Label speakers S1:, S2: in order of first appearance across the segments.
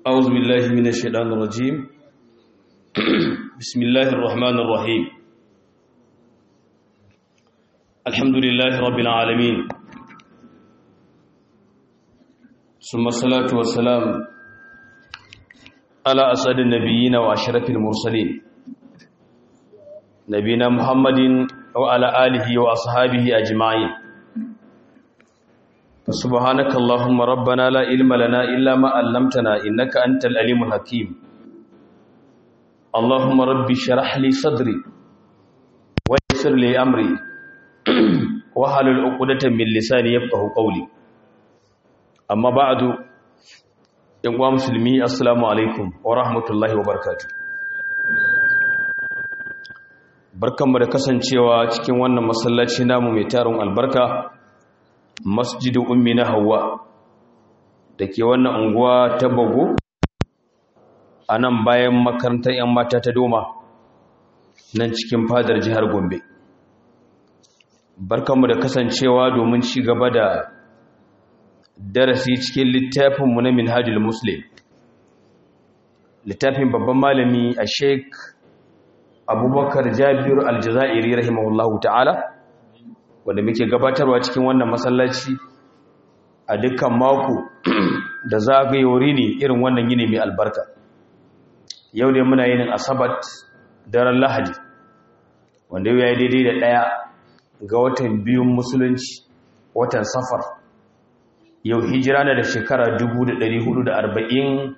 S1: أعوذ بالله من الشيطان الرجيم بسم الله الرحمن الرحيم الحمد لله رب العالمين ثم الصلاة والسلام على أسعد النبيين وأشرف المرسلين نبينا محمد وعلى آله وأصحابه أجمعين فسبحانك اللهم ربنا لا علم لنا إلا ما علمتنا إنك أنت العليم الحكيم اللهم ربي شرح لي صدري ويسر لي أمري وحلل عقدة من لساني يفقه قولي أما بعد يا مسلمي السلام عليكم ورحمة الله وبركاته barkanmu da kasancewa cikin wannan masallaci namu mai tarin albarka masjidin ummi na hawa da ke wannan unguwa ta bago a nan bayan makarantar 'yan mata ta doma nan cikin fadar jihar gombe barkanmu da kasancewa domin ci gaba da darasi cikin littafinmu na minhajul muslim littafin babban malami a sheik abubakar jabiru aljazairi rahimahullahu ta'ala wanda muke gabatarwa cikin wannan masallaci a dukkan mako da zagayori ne irin wannan yini mai albarka yau ne muna yinin asabat daren lahadi wanda yau ya yi daidai da ɗaya ga watan biyun musulunci watan safar yau hijira na da shekara 1447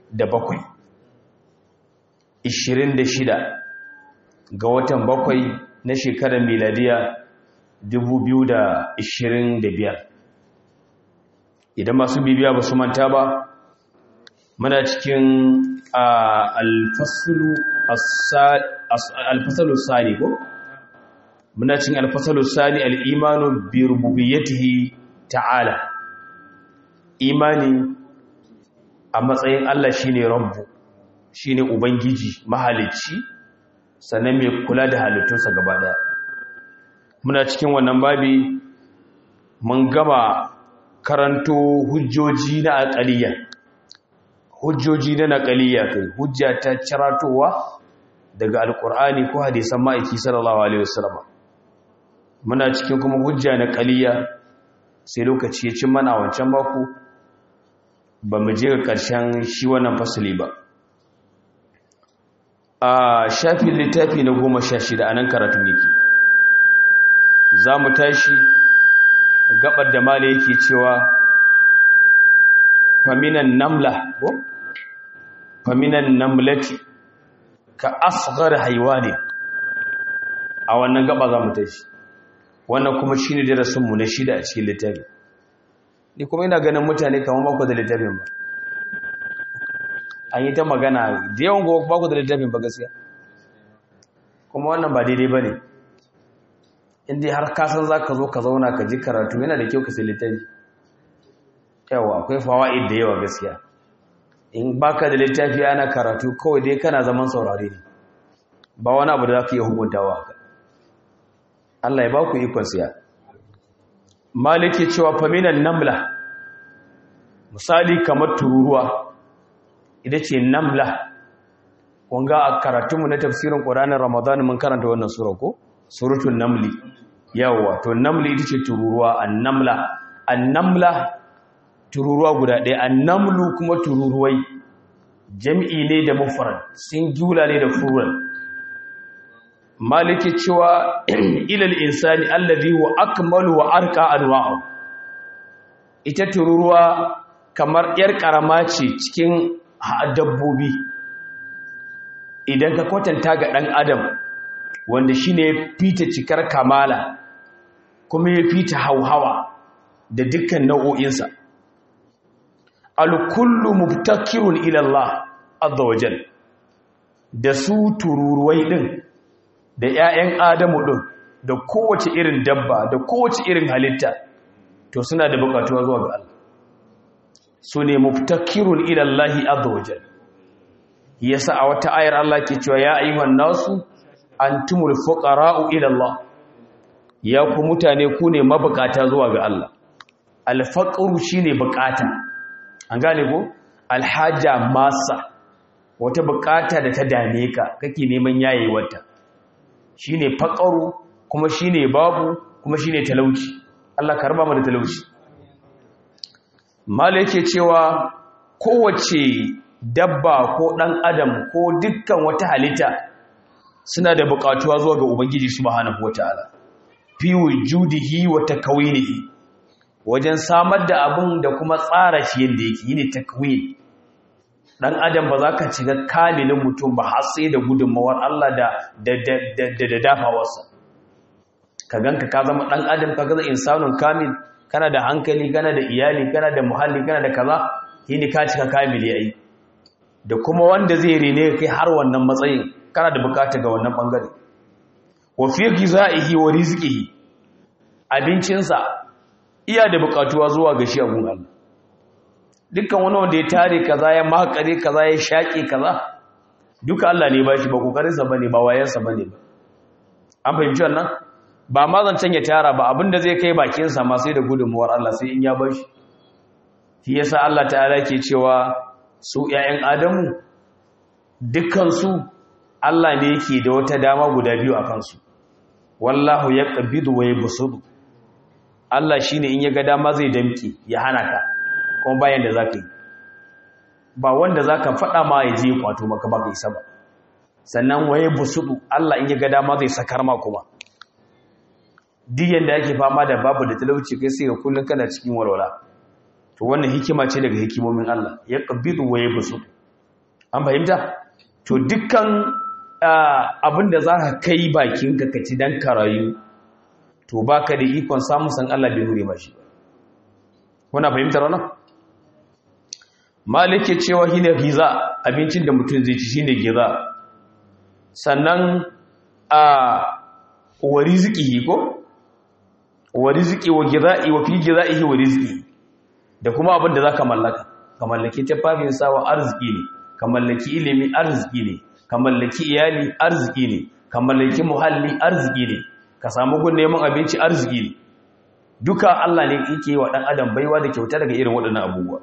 S1: 26 ga watan bakwai na shekarar miladiya 2025 idan masu bibiya ba su manta ba muna cikin alfasalu sani ko muna cikin alfasalu sani al'imanu bi rububiyyatihi ta'ala imani a matsayin Allah shine rabbu shine ubangiji mahalicci sannan mai kula da halittunsa gaba daya muna cikin wannan babi mun gama karanto hujjoji na aqaliya hujjoji na naqaliya kai hujja ta ciratowa daga alqur'ani ko hadisan ma'aiki sallallahu alaihi wasallam muna cikin kuma hujja na qaliya sai lokaci ya cin mana wancan mako ba mu je ga ƙarshen shi wannan fasali ba a shafin littafi na goma sha shida a nan karatun yake za mu tashi gabar da mala yake cewa faminan namla ko faminan namlati ka asghar haiwani a wannan gaba za mu tashi wannan kuma shi ne darasinmu na shida a cikin littafi ni kuma ina ganin mutane kamar baku da littafin ba an yi ta magana da yawan gowa baku da littafin ba gaskiya kuma wannan ba daidai ba ne inda har kasan za ka zo ka zauna ka ji karatu yana da kyau ka sai littafi yawa akwai fawa'id da yawa gaskiya in baka da littafi ana karatu kawai dai kana zaman saurare ne ba wani abu da za ka iya hukuntawa haka Allah ya ba ku ikon siya maliki cewa faminan namla misali kamar tururuwa ita ce namla wanga a karatunmu na tafsirin ƙuranin ramadan mun karanta wannan sura ko surutun namli yawa to namli ita ce tururuwa annamla annamla tururuwa guda ɗaya annamlu kuma tururuwai jam'i ne da mufrad singular ne da plural maliki cewa ilal insani allazi wa akmalu wa arqa anwa'u ita tururuwa kamar yar karama ce cikin dabbobi idan ka kwatanta ga dan adam wanda shine ya fita cikar kamala kuma ya fita hauhawa da dukkan nau'o'insa al-kullu mubtakirun ila Allah azza wajal da su tururuwai din da 'ya'yan adamu ɗin da kowace irin dabba da kowace irin halitta to suna da bukatuwa zuwa ga Allah su ne muftakirun ilallahi azawajal yasa a wata ayar Allah ke cewa ya ayyuhan nasu antumul fuqara'u ila Allah ya ku mutane ku ne mabukata zuwa ga Allah alfaqru shine bukata an gane ko alhaja masa wata bukata da ta dame ka kake neman yayewarta shine faqaru kuma shine babu kuma shine talauci Allah ka raba mu da talauci mala yake cewa kowace dabba ko dan adam ko dukkan wata halitta suna da bukatuwa zuwa ga ubangiji subhanahu wataala fi wujudihi wa takwinihi wajen samar da abun da kuma tsara shi yadda yake yine takwin dan adam ba za ka shiga kamilin mutum ba har sai da gudunmawar Allah da da da da, da dafawarsa ka ganka ka zama dan adam ka gaza insanun kamil kana da hankali kana da iyali kana da muhalli kana da kaza yini ka cika kamili yayi da kuma wanda zai rene kai har wannan matsayin kana da bukata ga wannan bangare wa fi gizaihi wa rizqihi abincinsa iya da bukatuwa zuwa ga shi abun Allah dukkan wani wanda ya tare kaza ya makare kaza ya shaƙe kaza duka Allah ne ba shi ba kokarinsa bane ba wayansa bane ba an fahimci wannan ba ma zancen ya tara ba abinda zai kai bakinsa ma sai da gudunmuwar Allah sai in ya bar shi shi yasa Allah ta'ala ke cewa su ƴaƴan Adamu dukkan su Allah ne yake da wata dama guda biyu a kansu wallahu yaqbidu wa yabsudu Allah shine in ya ga dama zai damke ya hana ka kuma bayan da zaka yi ba wanda zaka faɗa ma ya je kwato maka ba kai saba sannan waye busudu Allah in ya ga dama zai sakar ma kuma duk yanda yake fama da babu da talauci kai sai ga kullun kana cikin walwala to wannan hikima ce daga hikimomin Allah ya qabidu waye busudu an fahimta to dukkan abinda zaka kai bakin ka kaci dan karayu to baka da ikon samun san Allah bai hure mashi kuna fahimtar wannan malike cewa shine giza abincin da mutum zai ci shine giza sannan a wa rizqihi ko wa rizqi wa gizai wa fi gizaihi wa rizqi da kuma abin da zaka mallaka ka mallaki tafafin sawa arziki ne ka mallaki ilimi arziki ne ka mallaki iyali arziki ne ka mallaki muhalli arziki ne ka samu gun neman abinci arziki ne duka Allah ne yake wa dan adam baiwa da kyauta daga irin waɗannan abubuwa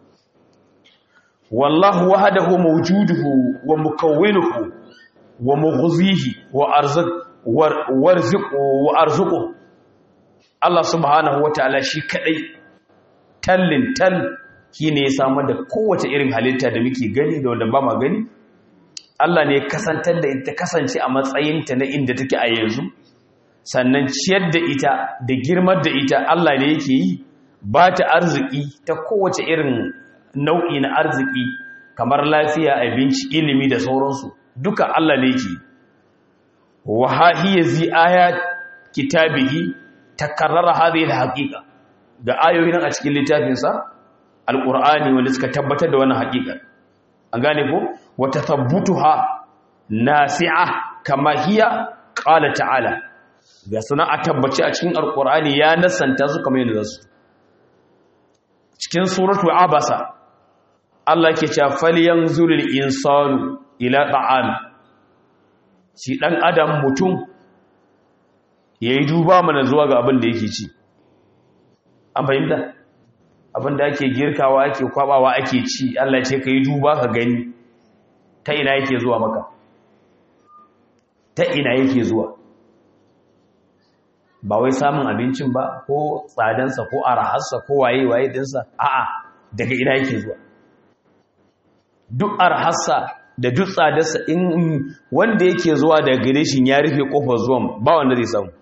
S1: wallahu wahdahu mawjuduhu wa mukawwinuhu wa mughzihi wa arzuq warzuqu wa arzuqu Allah subhanahu wataala shi kadai tallin tal shine ya samar da kowace irin halitta da muke gani da wanda ba ma gani Allah ne kasantar da ita kasance a matsayinta na inda take a yanzu sannan ciyar da ita da girmar da ita Allah ne yake yi ba ta arziki ta kowace irin nau'i na arziki kamar lafiya abinci ilimi da sauransu duka Allah ne yake wa hahiya zi ayat kitabihi takarrara hadhihi alhaqiqa ga ayoyin a cikin littafinsa alqur'ani wanda suka tabbatar da wannan haqiqa an gane ko wa tathabbutuha nasi'a kama hiya qala ta'ala ga suna a tabbaci a cikin alkur'ani ya nasanta su kamar yadda zasu cikin suratu abasa Allah ke cewa falyanzurul insanu ila ta'am shi dan adam mutum yayi duba mana zuwa ga abin da yake ci an fahimta abin da ake girkawa ake kwabawa ake ci Allah ya ce kai duba ka gani ta ina yake zuwa maka ta ina yake zuwa ba wai samun abincin ba ko tsadansa ko araharsa ko waye-waye dinsa a'a daga ina yake zuwa duk araharsa da duk tsadarsa in wanda yake zuwa daga gare shi ya rufe kofar zuwan ba wanda zai samu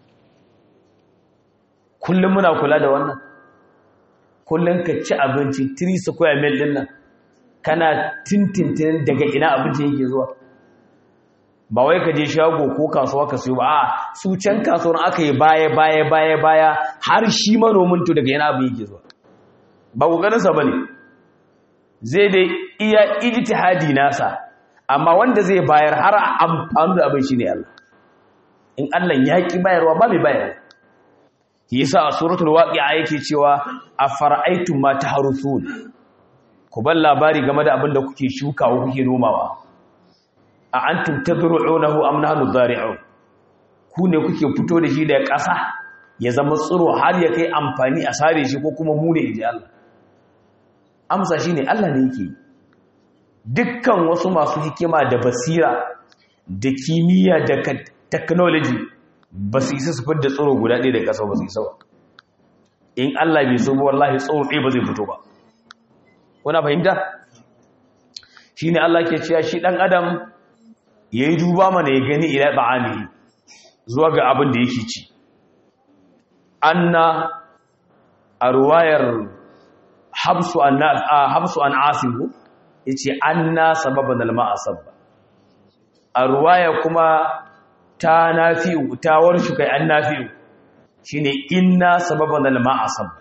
S1: kullum muna kula da wannan kullum ka ci abinci 3 square mil din nan kana tintintin daga ina abinci yake zuwa ba wai ka je shago ko kasuwa ka siyo ba a su can kasuwar aka yi baya baya baya baya har shi manomin to daga yana abin yake zuwa ba kokarinsa ba ne zai dai iya ijtihadi nasa amma wanda zai bayar har amfani da abin shi ne Allah in Allah ya ki bayarwa ba mai bayar yasa a suratul waqi'a yake cewa afara'aytum ma tahruthun ku bar labari game da abin da kuke shukawa kuke nomawa a antum tadru'unahu am nahnu dhari'un ku ne kuke fito da shi daga ƙasa ya zama tsiro har ya kai amfani a sare shi ko kuma mu ne inji Allah amsa shine Allah ne yake dukkan wasu masu hikima da basira da kimiyya da technology ba su isa su fidda tsoro guda ɗaya da ƙasa ba su isa ba in Allah bai so wallahi tsoro ɗaya ba zai fito ba kuna fahimta shine Allah ke cewa shi dan adam yayi duba mana ya gani ila ta'amihi zuwa ga abin da yake ci anna a ruwayar habsu an habsu an asibu yace anna sababan alma'a sabba a ruwaya kuma ta nafi'u ta warshu kai an nafi'u shine inna sababan alma'a sabba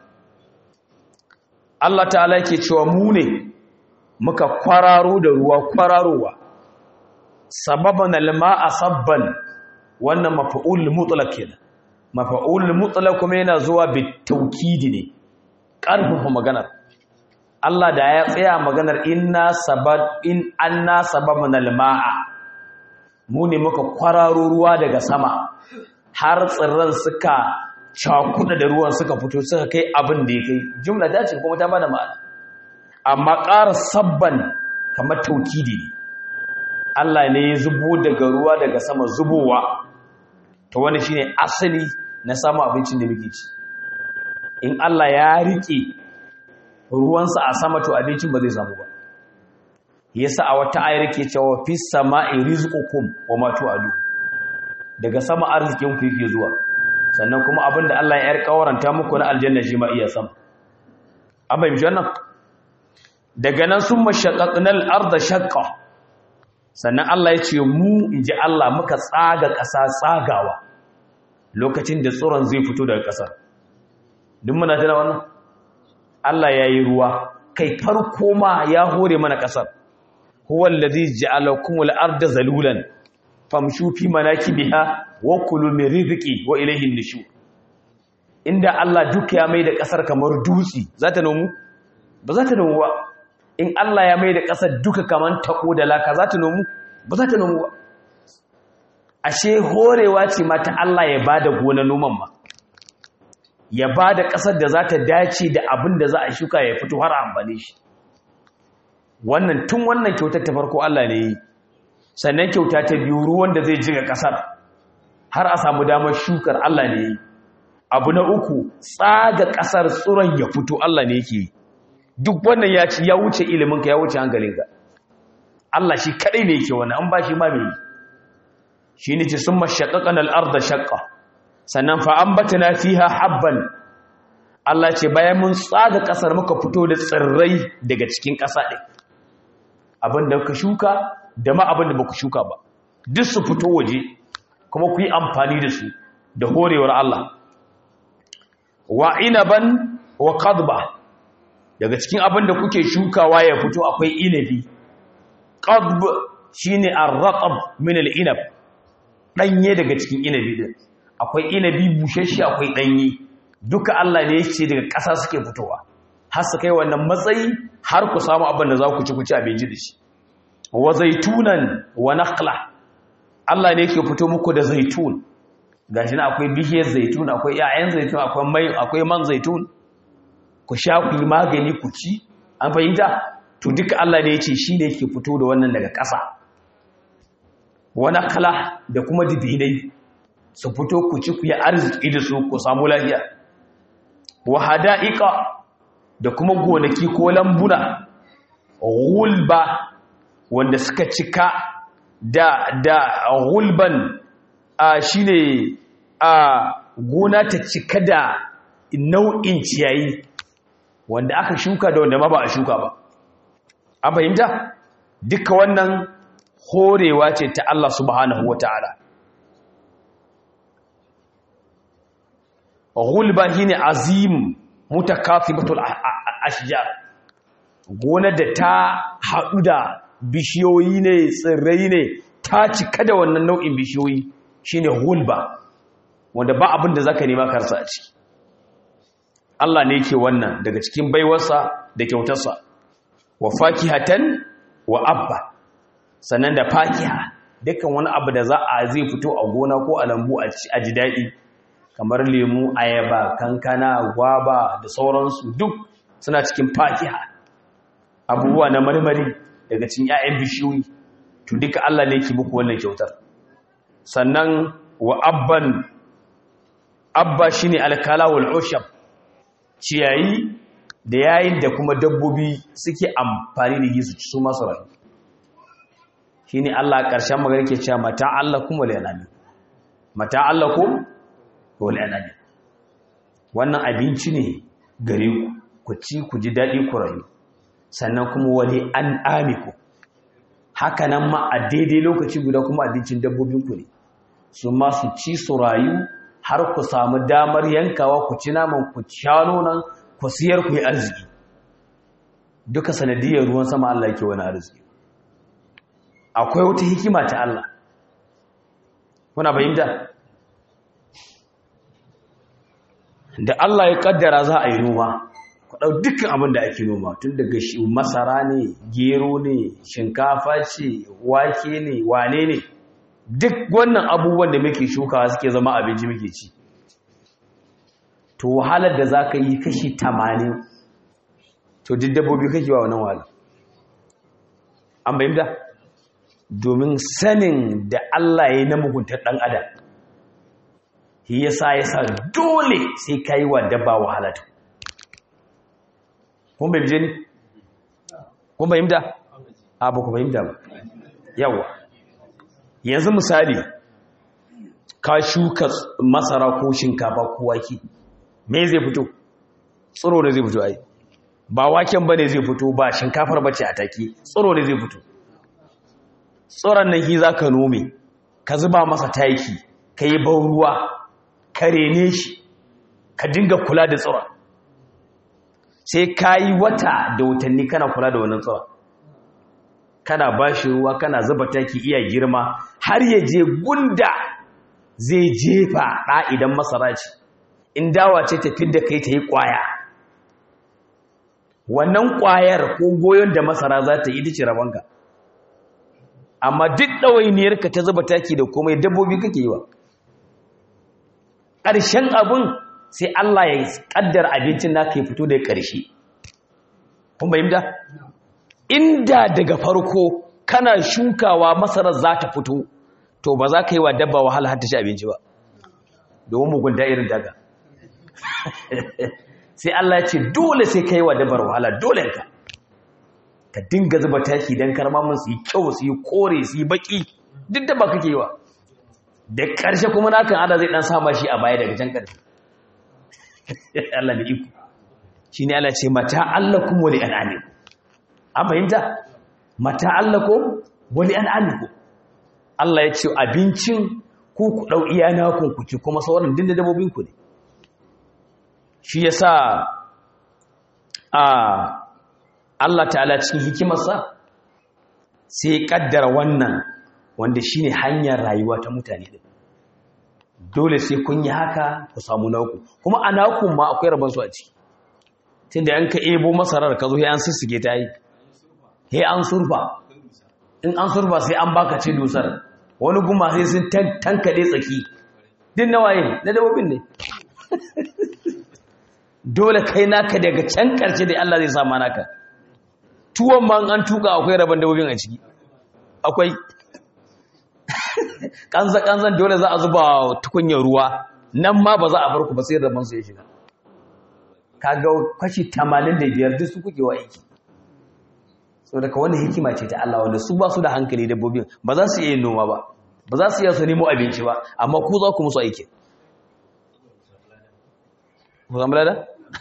S1: Allah ta'ala yake cewa mu ne muka kwararo da ruwa kwararowa sababan alma'a sabban wannan mafa'ul mutlaq kenan mafa'ul mutlaq kuma yana zuwa bitawkidi ne karfafa maganar Allah da ya tsaya maganar inna sabab in anna sababan alma'a mu ne muka kwararo ruwa daga sama har tsirran suka cakuda da ruwan suka fito suka kai abin da ya kai jumla ta ce kuma ta bada ma'ana amma ƙara sabban kamar taukidi ne Allah ne ya zubo daga ruwa daga sama zubowa to wani shine asali na samun abincin da muke ci in Allah ya rike ruwansa a sama to abincin ba zai samu ba yasa a wata ayar ke cewa fis sama'i rizqukum wa ma tu'adu daga sama arzikin ku yake zuwa sannan kuma abinda Allah ya yarkawaranta muku na aljanna shi ma iya sama an bai wannan daga nan sun mashaqqaqnal arda shaqqa sannan Allah ya ce mu inji Allah muka tsaga ƙasa tsagawa lokacin da tsoron zai fito daga ƙasar duk muna tana wannan Allah ya yi ruwa kai farko ma ya hore mana ƙasar huwa allazi ja'alakum al-arda zalulan famshu fi manakibiha wa kulu min rizqi wa ilayhi an-nushur inda Allah duka ya mai da ƙasar kamar dutsi za ta nomu ba za ta nomu ba in Allah ya mai da ƙasar duka kamar tako da laka za ta nomu ba za ta nomu ba ashe horewa ce mata Allah ya bada gona noman ma ya bada ƙasar da za ta dace da abin da za a shuka ya fito har amfane shi wannan tun wannan kyautar ta farko Allah ne yi sannan kyauta ta biyu ruwan da zai jiga ƙasar har a samu damar shukar Allah ne yi abu na uku tsaga ƙasar tsuron ya fito Allah ne yake yi duk wannan ya ci ya wuce iliminka ya wuce hankalinka Allah shi kadai ne yake wannan an ba shi ma mai shi ne ce sun mashaƙaƙan al'arda shaƙa sannan fa'ambatana fiha habban Allah ce bayan mun tsaga ƙasar muka fito da tsirrai daga cikin ƙasa ɗin abin da ka shuka da ma abin da ba ku shuka ba duk su fito waje kuma ku yi amfani da su da horewar Allah wa inaban wa qadba daga cikin abin da kuke shukawa ya fito akwai inabi qadb shine ar-raqab min al-inab danye daga cikin inabi din akwai inabi bushashe akwai danye duka Allah ne yace daga ƙasa suke fitowa har su kai wannan matsayi har ku samu abin da za ku ci ku ci abinci da shi wa zaitunan wa naqla Allah ne yake fito muku da zaitun gashi na akwai bishiyar zaitun akwai ƴaƴan zaitun akwai mai akwai man zaitun ku sha ku yi magani ku ci an fahimta to duka Allah ne yace shi ne yake fito da wannan daga ƙasa wa naqla da kuma dibinai su fito ku ci ku yi arziki da su ku samu lafiya wa hada'iqa da kuma gonaki ko lambuna gulba wanda suka cika da da gulban a shine a gona ta cika da nau'in ciyayi wanda aka shuka da wanda ma ba a shuka ba an fahimta duka wannan horewa ce ta Allah subhanahu wata'ala gulba shine azim mutakathibatul ashjar gona da ta haɗu da bishiyoyi ne tsirrai ne ta cika da wannan nau'in bishiyoyi shine hulba wanda ba abin da zaka nema karsa a ciki Allah ne yake wannan daga cikin baiwarsa da kyautarsa wa fakihatan wa abba sannan da fakiha dukkan wani abu da za a zai fito a gona ko a lambu a ji daɗi kamar lemu ayaba kankana gwaba da sauransu duk suna cikin fakiha abubuwa na marmari daga cikin 'ya'yan bishiyoyi to duka Allah ne yake muku wannan kyautar sannan wa abban abba shine alkala wal ushab ciyayi da yayin da kuma dabbobi suke amfani da su su masu rayu shine Allah ƙarshen magana ke cewa mata allakum wal yanami mata allakum wal yanami wannan abinci ne gare ku ku ci ku ji daɗi ku rayu sannan kuma wani an amiku haka nan ma a daidai lokaci guda kuma abincin dabbobinku ne su ma su ci su rayu har ku samu damar yankawa ku ci naman ku sha nonon ku siyar ku yi arziki duka sanadiyar ruwan sama Allah yake wani arziki akwai wata hikima ta Allah kuna fahimta da Allah ya kaddara za a yi noma ku ɗau dukkan abin da ake noma tun daga masara ne gero ne shinkafa ce wake ne wane ne duk wannan abubuwan da muke shukawa suke zama abinci muke ci to wahalar da za ka yi kashi tamanin to duk dabbobi kake wa wannan wahala an bayyanta domin sanin da Allah ya yi na muguntar ɗan adam shi yasa yasa dole sai ka yi wa dabba wahala ta kun bai bije ni kun fahimta a ba ku fahimta ba yawa yanzu misali ka shuka masara ko shinkafa ko wake me zai fito tsiro ne zai fito ai ba waken bane zai fito ba shinkafar bace a take tsiro ne zai fito tsoron nan shi zaka nome ka zuba masa taki ka yi ban ruwa ka rene shi ka dinga kula da tsoron sai ka yi wata da watanni kana kula da wannan tsoron kana ba shi ruwa kana zuba taki iya girma har ya je gunda zai jefa ɗa idan masara ce in dawa ce ta da kai ta yi ƙwaya wannan ƙwayar ko goyon da masara za ta yi ita ce rabonka amma duk ɗawainiyarka ta zuba taki da komai dabbobi kake yi wa ƙarshen abin sai Allah ya ƙaddar abincin naka ya fito da ƙarshe kun bayyanta inda daga farko kana shukawa masarar za ta fito to ba za ka yi wa dabba wahala har ta ci abinci ba domin mugunta irin daga sai Allah ya ce dole sai ka yi wa dabbar wahala dole ka ka dinga zuba taki don karmamin su yi kyau su yi kore su yi baki duk da ba kake yi wa da ƙarshe kuma na kan ada zai ɗan sama shi a baya daga can ƙarfi Allah da iko shi ne Allah ce mata Allah kuma wani al'amiku an fahimta mata Allah ko wani al'amiku Allah ya ce abincin ku ku ɗau iya nakon ku ci kuma sauran dinda dabobinku ne shi ya sa a Allah ta'ala cikin hikimarsa sai ya ƙaddara wannan wanda shi ne hanyar rayuwa ta mutane ɗin dole sai kun yi haka ku samu naku kuma a nakun ma akwai rabansu a ciki tun da yanka ebo masarar ka zo ya an sissige ta yi ya an surfa in an surfa sai an baka ce dusar wani guma sai sun tankaɗe tsaki din na waye na dabobin ne dole kai naka daga can ƙarshe da Allah zai sama naka tuwon ma an tuka akwai rabon dabobin a ciki akwai kanzan dole za a zuba tukunyar ruwa nan ma ba za a bar ku ba sai rabon su ya shiga kaga kashi 85 duk su kuke wa aiki so daga wani hikima ce ta Allah wanda su ba su da hankali dabbobin ba za su iya yin noma ba ba za su iya su nemo abinci ba amma ku za ku musu aiki ku zama da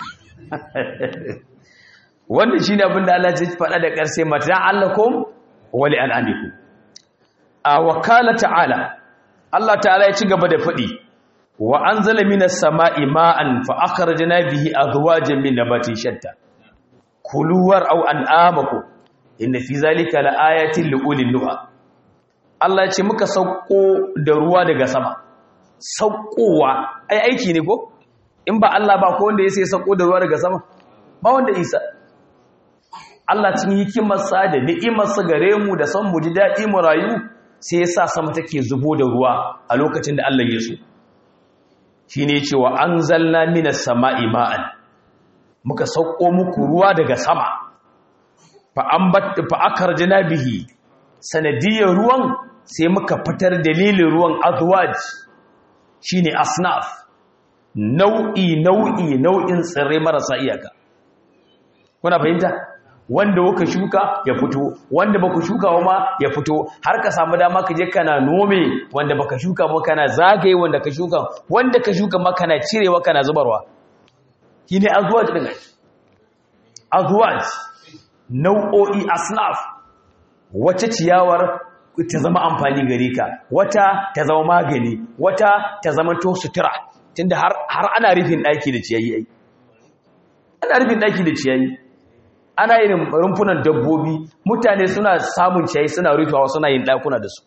S1: wannan shine abin da Allah ya faɗa da ƙarshe mata allakum wa li an'amikum a wakala ta'ala Allah ta'ala ya ci gaba da faɗi wa anzala minas sama'i ma'an fa akhrajna bihi azwajan min nabatin shatta kulu war'aw an'amakum inna fi zalika laayatin liulil nuha Allah ya ce muka sauko da ruwa daga sama saukowa ai aiki ne ko in ba Allah ba ko wanda ya sai sauko da ruwa daga sama ba wanda isa Allah cikin hikimarsa da ni'imarsa gare mu da son mu ji daɗi mu rayu sai ya sa sama take zubo da ruwa a lokacin da Allah ya so shi ne cewa an zalna minas sama'i ma'an muka sauko muku ruwa daga sama fa akarjina bihi sanadiyar ruwan sai muka fitar dalilin ruwan azwaj shine asnaf nau'i nau'i nau'in tsirrai marasa iyaka kuna fahimta wanda kuka shuka ya fito wanda baka shuka ma ya fito har ka samu dama ka je kana nome wanda baka shuka ba kana zagaye wanda ka shuka wanda ka shuka ma kana cirewa kana zubarwa shine azwaj din azwaj nau'o'i asnaf wata ciyawar ta zama amfani gare ka wata ta zama magani wata ta zama to sutura tunda har har ana rufin daki da ciyayi ai ana rufin daki da ciyayi ana yin rumfunan dabbobi mutane suna samun ciyayi suna rufewa suna yin dakuna da su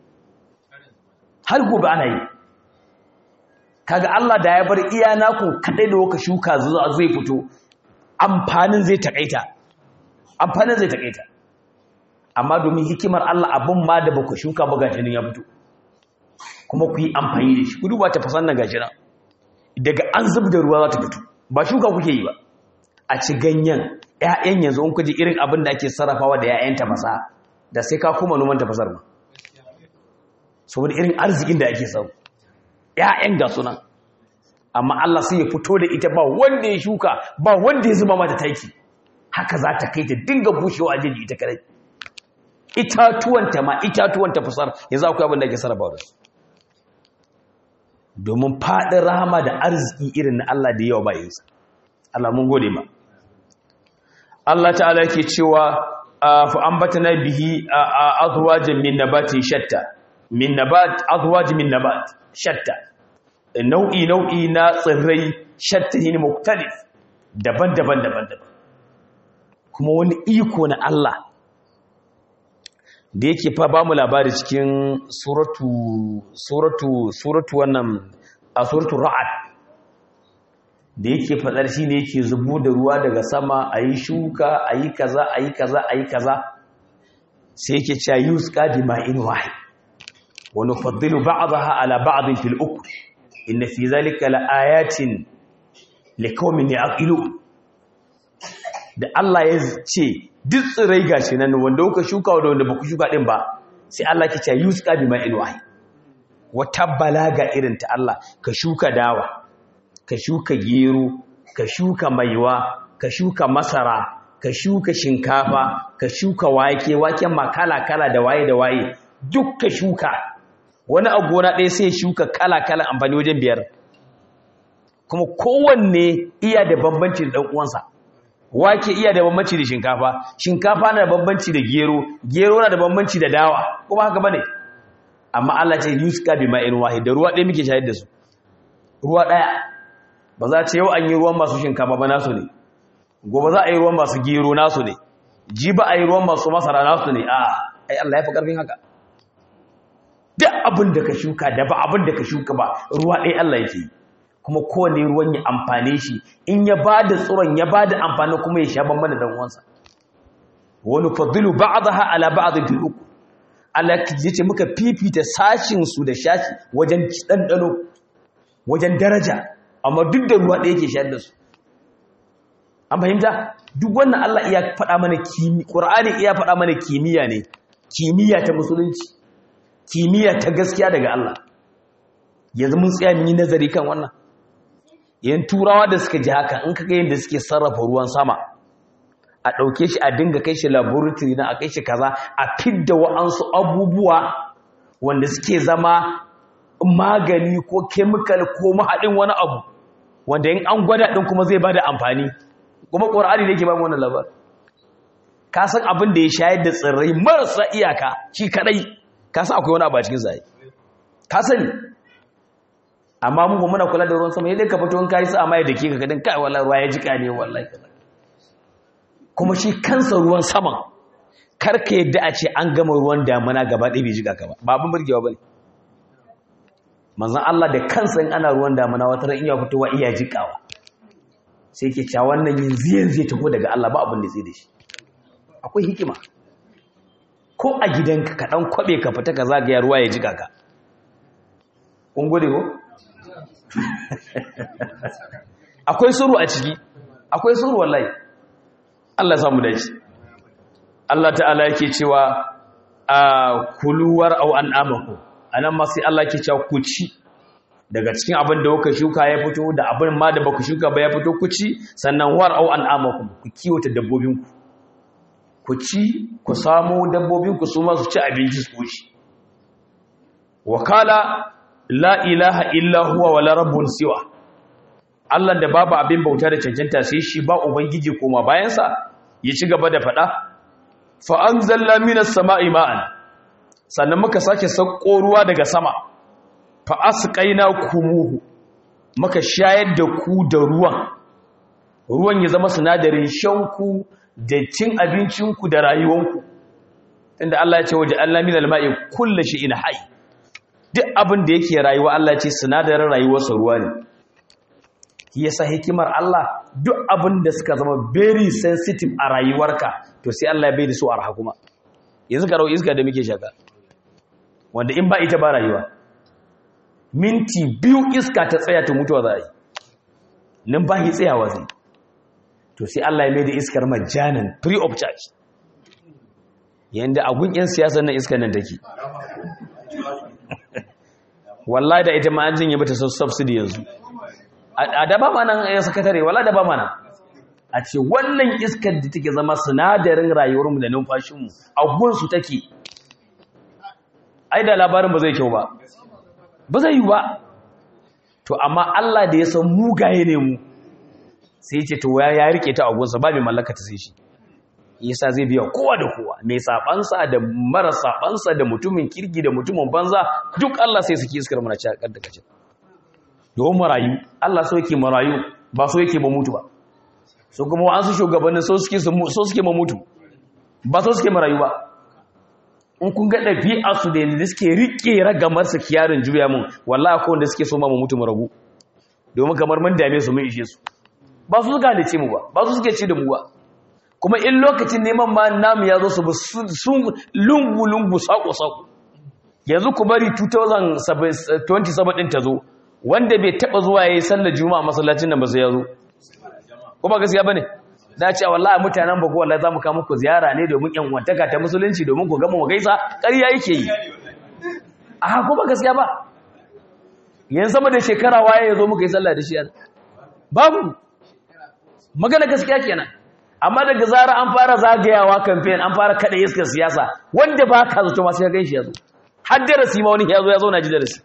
S1: har gobe ana yi kaga Allah da ya bar iya naku kadai da waka shuka zai fito amfanin zai takaita amfanin zai takaita amma domin hikimar Allah abin ma da baku shuka ba gashi nan ya fito kuma ku yi amfani da shi ku duba ta fasan nan gashi nan daga an zub da ruwa za ta fito ba shuka kuke yi ba a ci ganyen ƴaƴan yanzu in kuje irin abin da ake sarrafawa da ƴaƴan tafasa da sai ka kuma noman tafasar ma saboda irin arzikin da ake samu ƴaƴan ga sunan amma Allah sai ya fito da ita ba wanda ya shuka ba wanda ya zuba mata taki haka za ta kai ta dinga bushewa a jeji ita kadai itatuwanta ma itatuwanta fasar yanzu akwai abin da ake sarrafa da su domin faɗin rahama da arziki irin na Allah da yawa bayinsa Allah mun gode ma Allah ta'ala yake cewa fa ambatana bihi azwajan min nabatin shatta min nabat azwaj min nabat shatta nau'i nau'i na tsirrai shatta ne muktalif daban-daban daban-daban kuma wani iko na Allah da yake fa ba mu labari cikin suratu suratu suratu wannan a suratu ra'ad da yake fadar shi ne yake zubo da ruwa daga sama a yi shuka a yi kaza a yi kaza a yi kaza sai yake cewa yusqa bi ma'in wahid wa nufaddilu ba'daha ala ba'd fil ukr inna fi zalika la ayatin liqaumin yaqilun da Allah ya ce duk tsirai gashi nan wanda kuka shuka da wanda baku shuka din ba sai Allah ke ce yusqa bi ma'in wahid wata balaga irin ta Allah ka shuka dawa ka shuka gero ka shuka maiwa ka shuka masara ka shuka shinkafa ka shuka wake waken ma kala kala da waye da waye duk ka shuka wani a gona ɗaya sai shuka kala kala amfani wajen biyar kuma kowanne iya da bambanci da ɗan uwansa wake iya da bambanci da shinkafa shinkafa na da bambanci da gero gero na da bambanci da dawa kuma haka bane amma Allah ce yuska bi ma'in wahid da ruwa ɗaya muke shayar da su ruwa ɗaya ba za ce yau an yi ruwan masu shinkafa ba nasu ne gobe za a yi ruwan masu gero nasu ne ji ba a yi ruwan masu masara nasu ne a ai Allah ya fi karfin haka duk abin da ka shuka da ba abin da ka shuka ba ruwa ɗaya Allah yake yi kuma kowane ruwan ya amfane shi in ya ba da tsoron ya ba da amfani kuma ya sha bambam da uwansa wani fadilu ba'daha ala ba'd fil uku Allah ya ce muka fifita sashin su da shashi wajen ɗanɗano wajen daraja amma duk da ruwa ɗaya yake shayar da su an fahimta duk wannan Allah iya faɗa mana kimi Qur'ani iya faɗa mana kimiyya ne kimiyya ta musulunci kimiyya ta gaskiya daga Allah yanzu mun tsaya mun yi nazari kan wannan yan turawa da suka ji haka in kaga yadda suke sarrafa ruwan sama a ɗauke shi a dinga kai shi laboratory na a kai shi kaza a fidda wa'ansu abubuwa wanda suke zama magani ko chemical ko mahaɗin wani abu wanda in an gwada ɗin kuma zai bada amfani kuma ƙwararri ne ke ba wannan labar ka san abin da ya shayar da tsirrai marasa iyaka shi kaɗai ka san akwai wani abu a cikin zai ka sani amma mu muna kula da ruwan sama yadda ka fito in kai sa mai da ke ka kadin kai wallahi ruwa ya jika ne wallahi kaza kuma shi kansa ruwan saman karka yadda a ce an gama ruwan damuna gaba ɗaya bai jika ka ba ba abin burgewa bane manzon Allah da kansa in ana ruwan damuna wata ran iya fitowa iya jikawa sai ke cewa wannan yanzu yanzu ya tafi daga Allah ba abin da zai da shi akwai hikima ko a gidanka ka dan kwabe ka fita ka zagaya ruwa ya jika ka kun gode ko akwai suru a ciki akwai suru wallahi Allah samu dace Allah ta'ala yake cewa a kuluwar au an amaku anan ma sai Allah yake cewa ku ci daga cikin abin da kuka shuka ya fito da abin ma da baku shuka ba ya fito ku ci sannan war au an amaku ku kiwata dabbobinku ku ci ku samu dabbobinku su ma su ci abinci su ci wakala la ilaha illa huwa wala rabbun siwa Allah da babu abin bauta da cancanta sai shi ba ubangiji koma bayansa ya ci gaba da faɗa fa anzalna minas sama'i ma'an sannan muka sake sauko ruwa daga sama fa asqaina kumuhu muka shayar da ku da ruwan ruwan ya zama sinadarin shanku da cin abincinku da rayuwanku inda Allah ya ce waje Allah minal ma'i kullu shay'in hayy duk abin da yake rayuwa Allah ce sinadarin rayuwarsa ruwa ne yasa hikimar Allah duk abin da suka zama very sensitive a rayuwarka to sai Allah ya bai da su arha kuma yanzu ka rawo iska da muke shaka wanda in ba ita ba rayuwa minti biyu iska ta tsaya ta mutuwa za a yi nan ba shi tsayawa zai to sai Allah ya mai da iskar majanan free of charge yanda agun yan siyasar nan iskar nan take wallahi da ita ma an jinye bata subsidy yanzu a da ba mana ya sakatare wallahi da ba mana a ce wannan iskar da take zama sinadarin rayuwarmu da numfashinmu a gunsu take ai da labarin ba zai kyau ba ba zai yi ba to amma Allah da ya san mugaye ne mu sai ce to ya rike ta a gunsa ba mai mallaka ta sai shi yasa zai biya kowa da kowa mai sabansa da mara sabansa da mutumin kirgi da mutumin banza duk Allah sai suke iskar mana cakar da kace domin marayu Allah so yake marayu ba so yake ba mutu ba so kuma an su shugabannin so suke so suke ma mutu ba so suke marayu ba in kun ga ɗabi'a su da yadda suke rike ragamar su kiyarin juya mun wallahi akwai wanda suke so ma mu mutu mu ragu domin kamar mun dame su mun ishe su ba su suka halice mu ba ba su suke ci da mu ba kuma in lokacin neman ma namu ya zo su sun lungu-lungu sako-sako yanzu ku bari 2027 ɗin ta zo wanda bai taɓa zuwa ya yi sallar juma'a masallacin nan ba sai ya zo kuma gaskiya ba ne da ce wallahi mutanen ba ko wallahi za mu kama ku ziyara ne domin yan wantaka ta musulunci domin ku gama gaisa ƙarya yake yi a kuma gaskiya ba yanzu sama da shekara waye ya zo muka yi sallah da shi babu magana gaskiya kenan amma daga zara an fara zagayawa campaign an fara kada iskar siyasa wanda ba ka zato masu ya ganshi yazo har darasi ma wani ya zo ya zo na ji darasi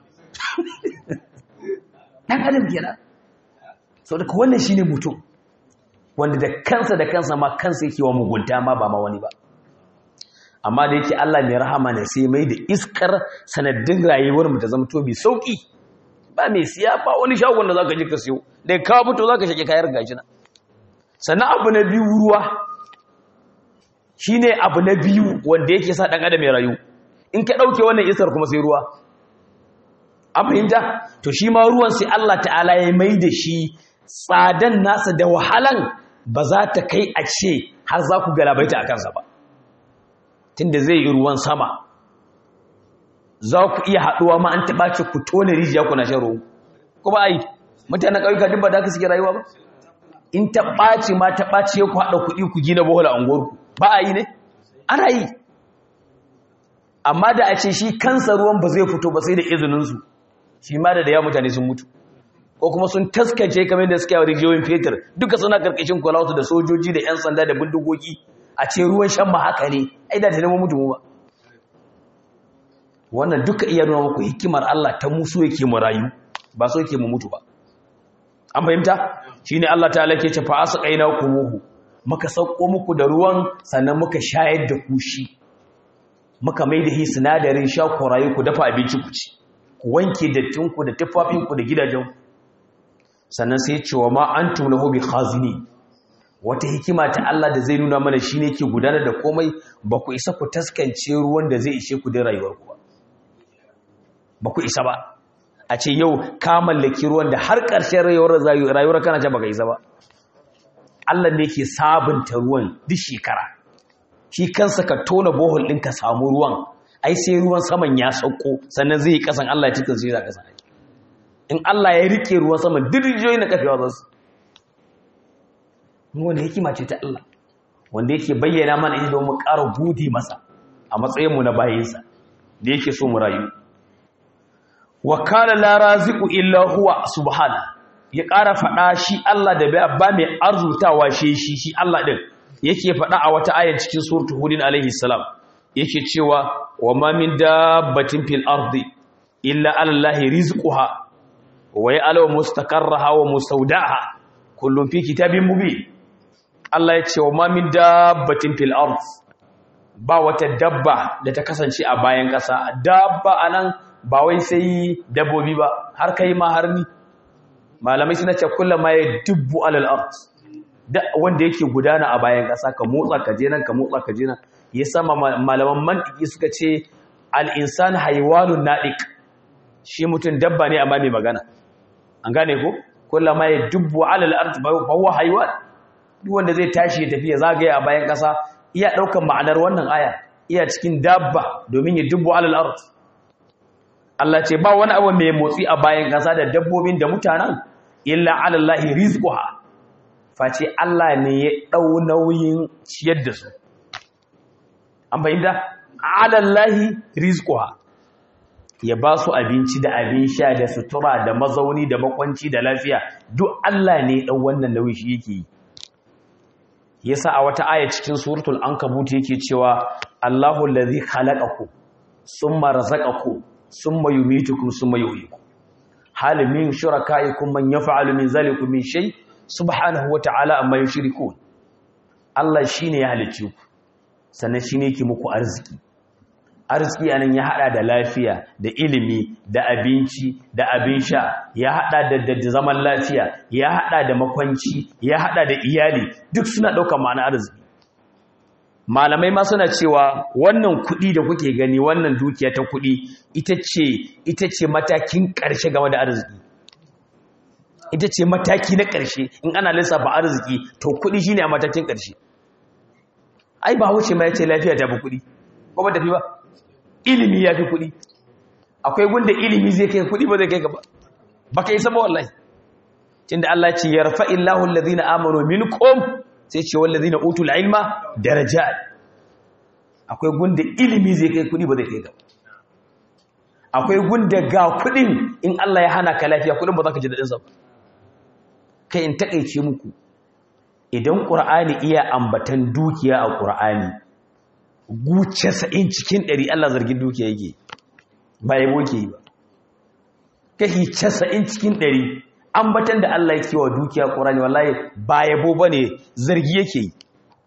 S1: dan adam kenan sau daga wannan shine mutum wanda da kansa da kansa ma kansa yake wa mugunta ma ba ma wani ba amma da yake Allah mai rahama ne sai mai da iskar sanadin rayuwar mu ta zama to mai sauki ba mai siya ba wani shagon da zaka je ka siyo da ka fito zaka shake kayar gashi na sannan abu na biyu ruwa shi ne abu na biyu wanda yake sa ɗan adam ya rayu in ka ɗauke wannan isar kuma sai ruwa an fahimta to shi ma ruwan sai Allah ta'ala ya mai da shi tsadan nasa da wahalan ba za ta kai a ce har za ku galabaita a kansa ba tunda zai yi ruwan sama za ku iya haɗuwa ma an taɓa ce ku tone rijiya kuna shan ruwa ko ba a yi mutanen ƙauyuka duk ba da ka suke rayuwa ba in ta ɓaci ma ta ɓaci ku haɗa kuɗi ku gina bohola a unguwarku ba a yi ne ana yi amma da a ce shi kansa ruwan ba zai fito ba sai da izininsu shi ma da da ya mutane sun mutu ko kuma sun taskace kamar da suke a rijiyoyin fetur duka suna karkashin kwalautu da sojoji da 'yan sanda da bindigogi a ce ruwan shan ma haka ne ai da ta nemo mutu ba wannan duka iya nuna muku hikimar Allah ta musu yake mu rayu ba so yake mu mutu ba an fahimta shine Allah ta'ala ke ce fa asqaina kumuhu muka sauko muku da ruwan sannan muka shayar da ku shi muka mai da hi sinadarin sha ku rayu ku dafa abinci ku ci ku wanke dattin ku da tufafin ku da gidajen ku sannan sai ce wa ma antum lahu bi khazini wata hikima ta Allah da zai nuna mana shine ke gudanar da komai ba ku isa ku taskance ruwan da zai ishe ku da rayuwar ku ba ba ku isa ba a ce yau ka mallaki ruwan da har ƙarshen rayuwar kana ce baka isa ba Allah ne ke sabunta ruwan duk shekara shi kansa ka tona bohol ɗin ka samu ruwan ai sai ruwan saman ya sauko sannan zai yi ƙasan Allah ya cikin sai za ƙasa in Allah ya rike ruwan saman duk rijiyoyi na kafewa za su wani hikima ce ta Allah wanda yake bayyana mana ita don mu ƙara gudi masa a matsayinmu na bayinsa da yake so mu rayu wa kana la raziqu illa huwa subhana ya ƙara faɗa shi Allah da ba mai arzutawa shi shi shi Allah din yake faɗa a wata aya cikin suratul hudin alaihi salam yake cewa wa ma min dabbatin fil ardi illa ala allahi rizquha wa ya'lamu mustaqarraha wa mustawda'aha kullum fi kitabin mubin Allah ya ce wa ma min dabbatin fil ard ba wata dabba da ta kasance a bayan ƙasa dabba anan ba wai sai dabbobi ba har kai ma har ni malamai suna ce kullum ma ya dubbu alal ard da wanda yake gudana a bayan ƙasa ka motsa ka je nan ka motsa ka je nan ya sama malaman mantiki suka ce al insan haywanun nadiq shi mutum dabba ne amma mai magana an gane ko kullum ma ya dubbu alal ard fa huwa haywan duk wanda zai tashi ya tafi ya zagaye a bayan ƙasa iya ɗaukar ma'anar wannan aya iya cikin dabba domin ya dubbu alal ard Allah ce ba wani abu mai motsi a bayan ƙasa da dabbobin da mutanen illa alallahi rizquha face Allah ne ya ɗau nauyin ciyar da su an fahimta alallahi rizquha ya ba su abinci da abin sha da sutura da mazauni da makwanci da lafiya duk Allah ne ɗau wannan nauyi shi yake yi yasa a wata aya cikin suratul ankabut yake cewa Allahu allazi khalaqakum summa razaqakum summa yumitukum summa yuhyikum hal min shurakaikum man yaf'alu min zalikum min shay subhanahu wa ta'ala amma yushrikun Allah shine ya halicce ku sannan shine yake muku arziki arziki anan ya hada da lafiya da ilimi da abinci da abin sha ya hada da, da zaman lafiya ya hada da makwanci ya hada da iyali duk suna ɗaukar ma'ana arziki malamai ma suna cewa wannan kuɗi da kuke gani wannan dukiya ta kuɗi ita ce ita ce matakin ƙarshe game da arziki ita ce mataki na ƙarshe in ana lissafa arziki to kuɗi shine a matakin ƙarshe ai ba wuce ma yace lafiya ta fi kuɗi ko ba tafi ba ilimi ya fi kuɗi akwai gunda ilimi zai kai kuɗi ba zai kai gaba ba ka isa ba wallahi tunda Allah ce yarfa illahu alladhina amanu minkum sai ce wallazina utul ilma darajat akwai gunda ilimi zai kai kuɗi ba zai kai gaba akwai gunda ga kuɗin in Allah ya hana ka lafiya kuɗin ba za ka ji daɗin sa ba kai in takeice muku idan qur'ani iya ambatan dukiya a qur'ani guce sa'in cikin ɗari Allah zargin dukiya yake ba yabo ke yi ba kashi casa'in cikin ɗari ambatan da Allah yake wa dukiya ƙorani wallahi ba yabo ba ne zargi yake yi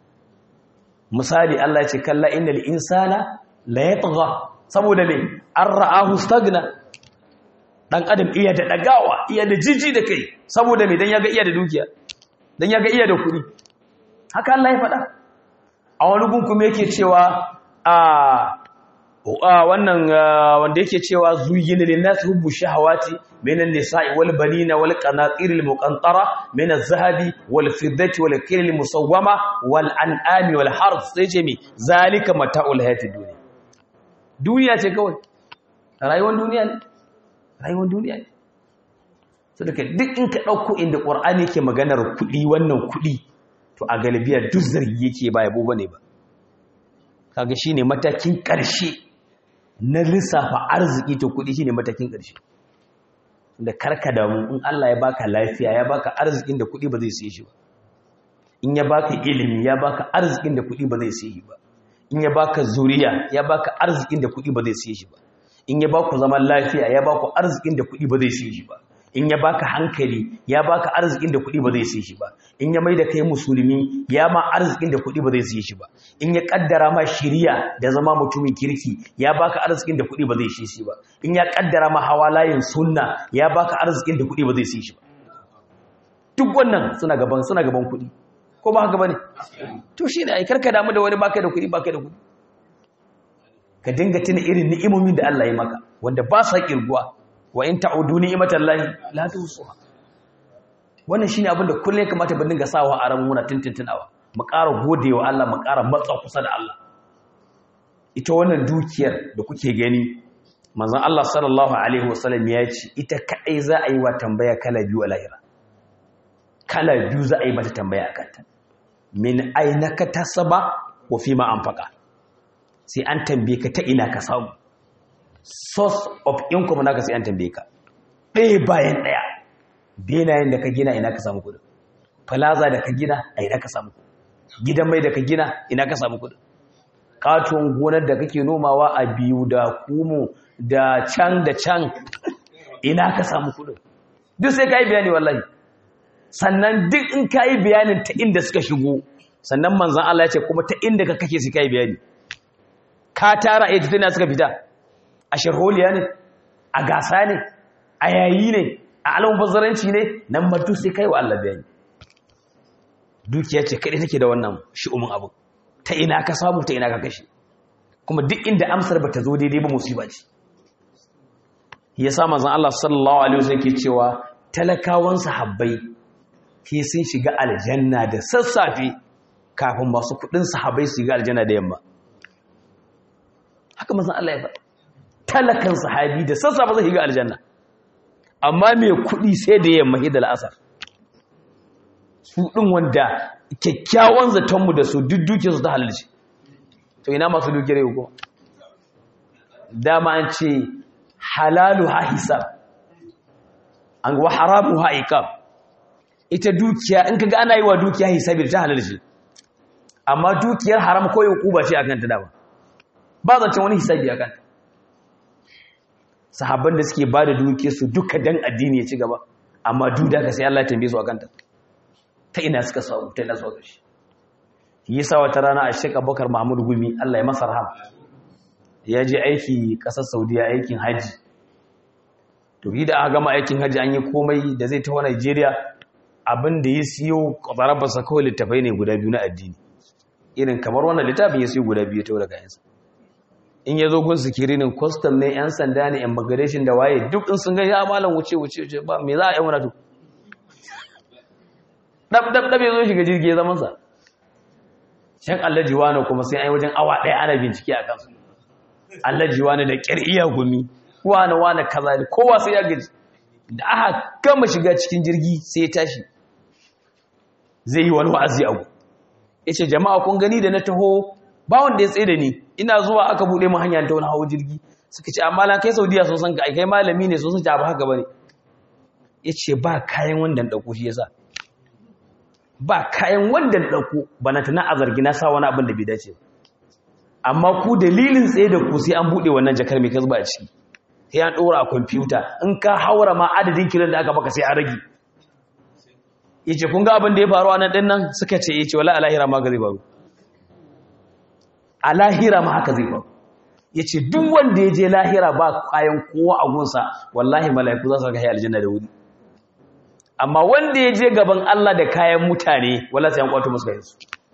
S1: misali Allah ce kalla innal insana la yatgha saboda me an ra'ahu stagna dan adam iya da dagawa iya da jiji da kai saboda me dan yaga iya da dukiya dan yaga iya da kuɗi haka Allah ya faɗa a wani gun kuma yake cewa a wannan wanda yake cewa zuyyina lin-nas hubbu shahawati minan nisa'i wal banina wal qanatir al muqantara min az-zahabi wal fiddati wal kayl al musawwama wal an'ami wal harth sai ce mi zalika mata'ul hayati dunya duniya ce kawai rayuwar duniya ne rayuwar duniya ne saboda duk in ka dauko inda qur'ani yake maganar kudi wannan kudi to a galibiya duk zargi yake ba yabo bane ba kaga shine matakin ƙarshe na lissafa arziki to kudi shine matakin ƙarshe da karka damu in Allah ya baka lafiya ya baka arzikin da kudi ba zai siye shi ba in ya baka ilimi ya baka arzikin da kudi ba zai siye shi ba in ya baka zuriya ya baka arzikin da kudi ba zai siye shi ba in ya baku zaman lafiya ya baku arzikin da kudi ba zai siye shi ba in ya baka hankali ya baka arzikin da kuɗi ba zai siye shi ba in ya mai da kai musulmi ya ma arzikin da kuɗi ba zai siye shi ba in ya kaddara ma shiriya da zama mutumin kirki ya baka arzikin da kuɗi ba zai siye shi ba in ya kaddara ma hawa layin sunna ya baka arzikin da kuɗi ba zai siye shi ba duk wannan suna gaban suna gaban kuɗi ko ba haka bane to shine ai karka damu da wani baka da kuɗi baka da kuɗi ka dinga tuna irin ni'imomin da Allah ya maka wanda ba sa kirguwa wa in ta'udu ni'matallahi la tuhsuha wannan shine abin da kullum ya kamata ban dinga sawa a ran muna tintintunawa mu ƙara godewa Allah mu ƙara matsa kusa da Allah ita wannan dukiyar da kuke gani manzon Allah sallallahu alaihi wasallam ya ce ita kadai za a yi wa tambaya kala biyu a lahira kala biyu za a yi mata tambaya a kanta min aina ka tasaba wa fi ma anfaqa sai an tambaye ka ta ina ka samu source of income naka sai an tambaye ka ɗaya bayan ɗaya benayen da ka gina ina ka samu kudin plaza da ka gina a ina ka samu kudin gidan mai da ka gina ina ka samu kudin katon gonar da kake nomawa a biyu da kumu da can da can ina ka samu kudin duk sai ka yi bayani wallahi sannan duk in ka yi bayanin ta inda suka shigo sannan manzan Allah ya ce kuma ta inda ka kake su ka yi bayani ka tara a yi suka fita a sharholiya ne a gasa ne a yayi ne a alamun bazzaranci ne nan matu sai kai wa Allah bayani dukiya ce kaɗai take da wannan shi'umin abu ta ina ka samu ta ina ka kashe kuma duk inda amsar ba ta zo daidai ba musiba ce ya sa manzon Allah sallallahu alaihi wasallam ke cewa talakawan sahabbai ke sun shiga aljanna da sassafe kafin masu kudin sahabbai su shiga aljanna da yamma haka manzon Allah ya faɗa talakan sahabi da sassafe zai shiga aljanna amma mai kudi sai da yamma hidal asar su ɗin wanda kyakkyawan zatonmu da su duk duke su ta halarci to ina masu duke rai kuma dama an ce halalu ha hisab an wa haramu ha iqab ita dukiya in kaga ana yi wa dukiya hisabi ta halarci amma dukiyar haram ko ba ce akan ta dama ba zancen wani hisabi akan ta sahabban da suke ba da dukiyar su duka dan addini ya ci gaba amma duk da ka sai Allah ya tambaye su akan ta ta ina suka samu ta ina suka gashi yasa wata rana a Sheikh Abubakar Mahmud Gumi Allah ya masa rahama ya je aiki kasar Saudiya aikin haji to da aka gama aikin haji an yi komai da zai taho Najeriya abin da ya siyo kwarabarsa kawai littafai ne guda biyu na addini irin kamar wannan littafin ya siyo guda biyu ta daga yansa in ya zo gun sikirinin custom ne yan sanda ne immigration da waye duk in sun ga ya malam wuce wuce wuce ba me za a yi wani to ɗab-ɗab ya zo shiga jirgi ya zamansa shan allaji wani kuma sai an yi wajen awa ɗaya ana bincike a kansu allaji wani da ƙyar iya gumi wani wani kaza da kowa sai ya gaji da aka gama shiga cikin jirgi sai ya tashi zai yi wani wa'azi abu ya ce jama'a kun gani da na taho ba wanda ya tsaye da ni ina zuwa aka buɗe mu hanya ta wani hawa jirgi suka ce amma lan kai saudiya sun san ka kai malami ne sun san ta ba haka ba ne ya ce ba kayan wanda ɗauko shi ya sa ba kayan wanda ɗauko ba na tana a zargi na sa wani abin da bai dace amma ku dalilin tsaye da ku sai an buɗe wannan jakar mai kasba a ciki sai an ɗora a kwamfuta in ka haura ma adadin kiran da aka baka sai an rage ya ce kun ga abin da ya faru a nan ɗin nan suka ce ya ce wala a lahira ma ga zai faru a lahira ma haka zai faru ya ce duk wanda ya je lahira ba kayan kowa a gunsa wallahi mala'iku za su raka aljanna da wuri amma wanda ya je gaban Allah da kayan mutane wala sai an kwato musu kayansu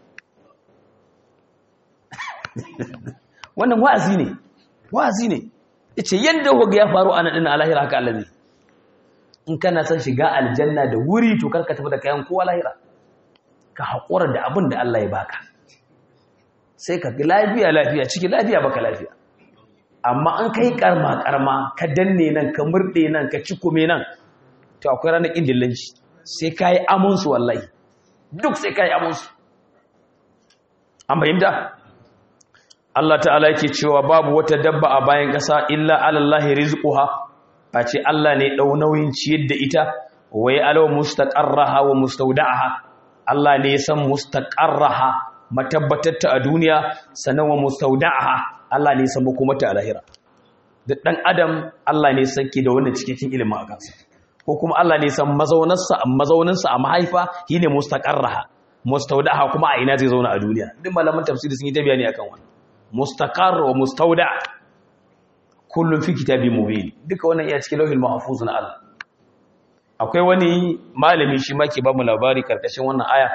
S1: wannan wa'azi ne wa'azi ne yace yanda hoga ya faru anan din alahira haka Allah ne in kana son shiga aljanna da wuri to karka tafi da kayan kowa lahira ka hakura da abin da Allah ya baka sai ka lafiya lafiya ciki lafiya baka lafiya amma an kai karma karma ka danne nan ka murde nan ka cikume nan to akwai ranar ƙin dillanci sai ka yi amonsu wallahi duk sai ka yi amonsu an fahimta Allah ta'ala yake cewa babu wata dabba a bayan ƙasa illa alallahi rizquha ba ce Allah ne ɗau nauyin ciyar da ita wai alawa mustaqarraha wa mustawda'aha Allah ne ya san mustaqarraha matabbatarta a duniya sannan wa mustawda'aha Allah ne ya san makomata a lahira da dan adam Allah ne ya sanke da wannan cikakken ilimin a kansa ko kuma Allah ne san mazaunarsa mazauninsa a mahaifa shine mustaqarraha mustawdaha kuma a ina zai zauna a duniya duk malaman tafsiri sun yi ta bayani akan wannan mustaqarr wa mustawda kullun fi kitabin mubin duka wannan iya cikin lauhil mahfuz na Allah akwai wani malami shi ma ke ba mu labari karkashin wannan aya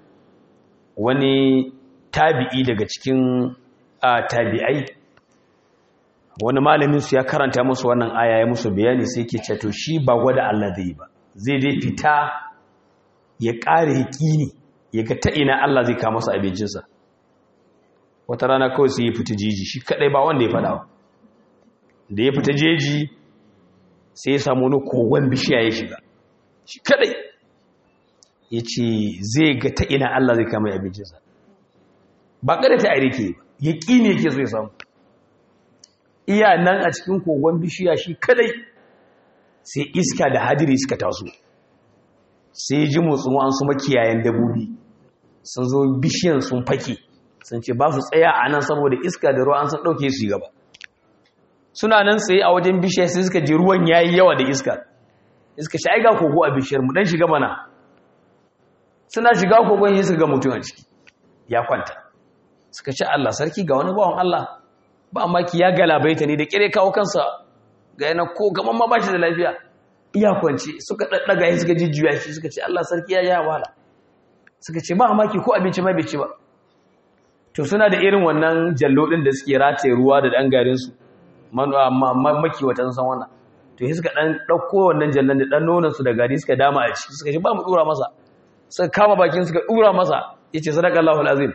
S1: wani tabi'i daga cikin tabi'ai wani malamin su ya karanta musu wannan aya ya musu bayani sai yake cewa to shi ba gwada Allah zai ba zai dai fita ya kare yakini ya ga ta ina Allah zai kawo masa abincinsa wata rana kawai sai ya fita jeji shi kadai ba wanda ya fada da ya fita jeji sai ya samu wani kogon bishiya ya shiga shi kadai ya ce zai ga ta ina Allah zai kama abincinsa ba kada ta aire ke ya ƙi ne ke so ya samu iya nan a cikin kogon bishiya shi kadai sai iska da hadiri suka taso sai ji motsin an su makiyayen dabobi sun zo bishiyan sun fake sun ce ba su tsaya a nan saboda iska da ruwa an san ɗauke su gaba suna nan tsaye a wajen bishiyar sai suka ji ruwan yayi yawa da iska iska shi aiga kogo a bishiyar mu dan shiga mana suna shiga kogon yi suka ga mutum a ciki ya kwanta suka ce Allah sarki ga wani bawan Allah ba maki ya galabaita ne da kire kawo kansa ga yana ko gaman ma bashi da lafiya iya kwance suka daddaga shi suka jijjuya shi suka ce Allah sarki ya ya wala suka ce ba maki ko abinci mai bai ci ba to suna da irin wannan jallo din da suke rataye ruwa da dan garin su maki wata san wannan to sai suka dan dauko wannan jallan da dan nonon su da gari suka dama a ciki suka ce ba mu dura masa suka kama bakin suka dura masa yace sadaqallahu alazim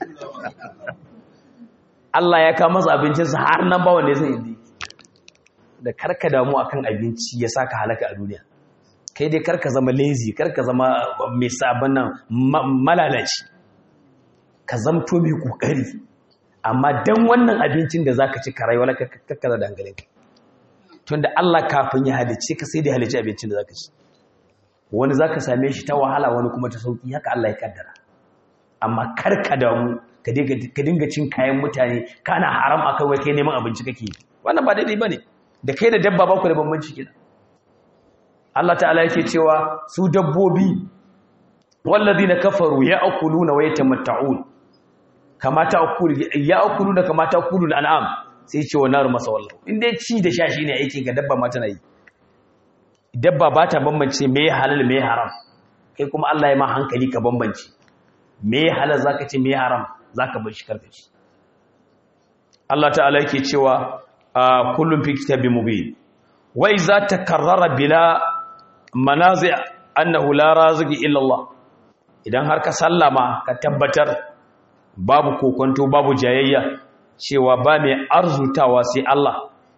S1: Allah ya kama masa abincinsa har nan ba wanda ya san inda da karka damu akan abinci ya saka halaka a duniya kai dai karka zama lazy karka zama mai sabon nan malalaci ka zamto mai kokari amma dan wannan abincin da zaka ci karai wala kakka da hankalinka tunda Allah kafin ya halice ka sai da halice abincin da zaka ci wani zaka same shi ta wahala wani kuma ta sauki haka Allah ya kaddara amma karka damu ka dinga cin kayan mutane kana haram akan wai kai neman abinci kake wannan ba daidai bane da kai da dabba ba ku da bambanci kenan Allah ta'ala yake cewa su dabbobi walladina kafaru ya'kuluna wa yatamatta'un kama ta'kulu ya'kuluna kama ta'kulu al'am sai ce wa naru masa wallahu in dai ci da sha shine aikin ga dabba ma tana yi dabba ba ta bambance me halal me haram kai kuma Allah ya ma hankali ka bambance me halal zaka ce me haram zaka bar shi karka ci Allah ta'ala yake cewa kullum fi kitabin mubin wa iza takarrara bila manazi annahu la raziki illa Allah idan har ka sallama ka tabbatar babu kokonto babu jayayya cewa ba mai arzutawa sai Allah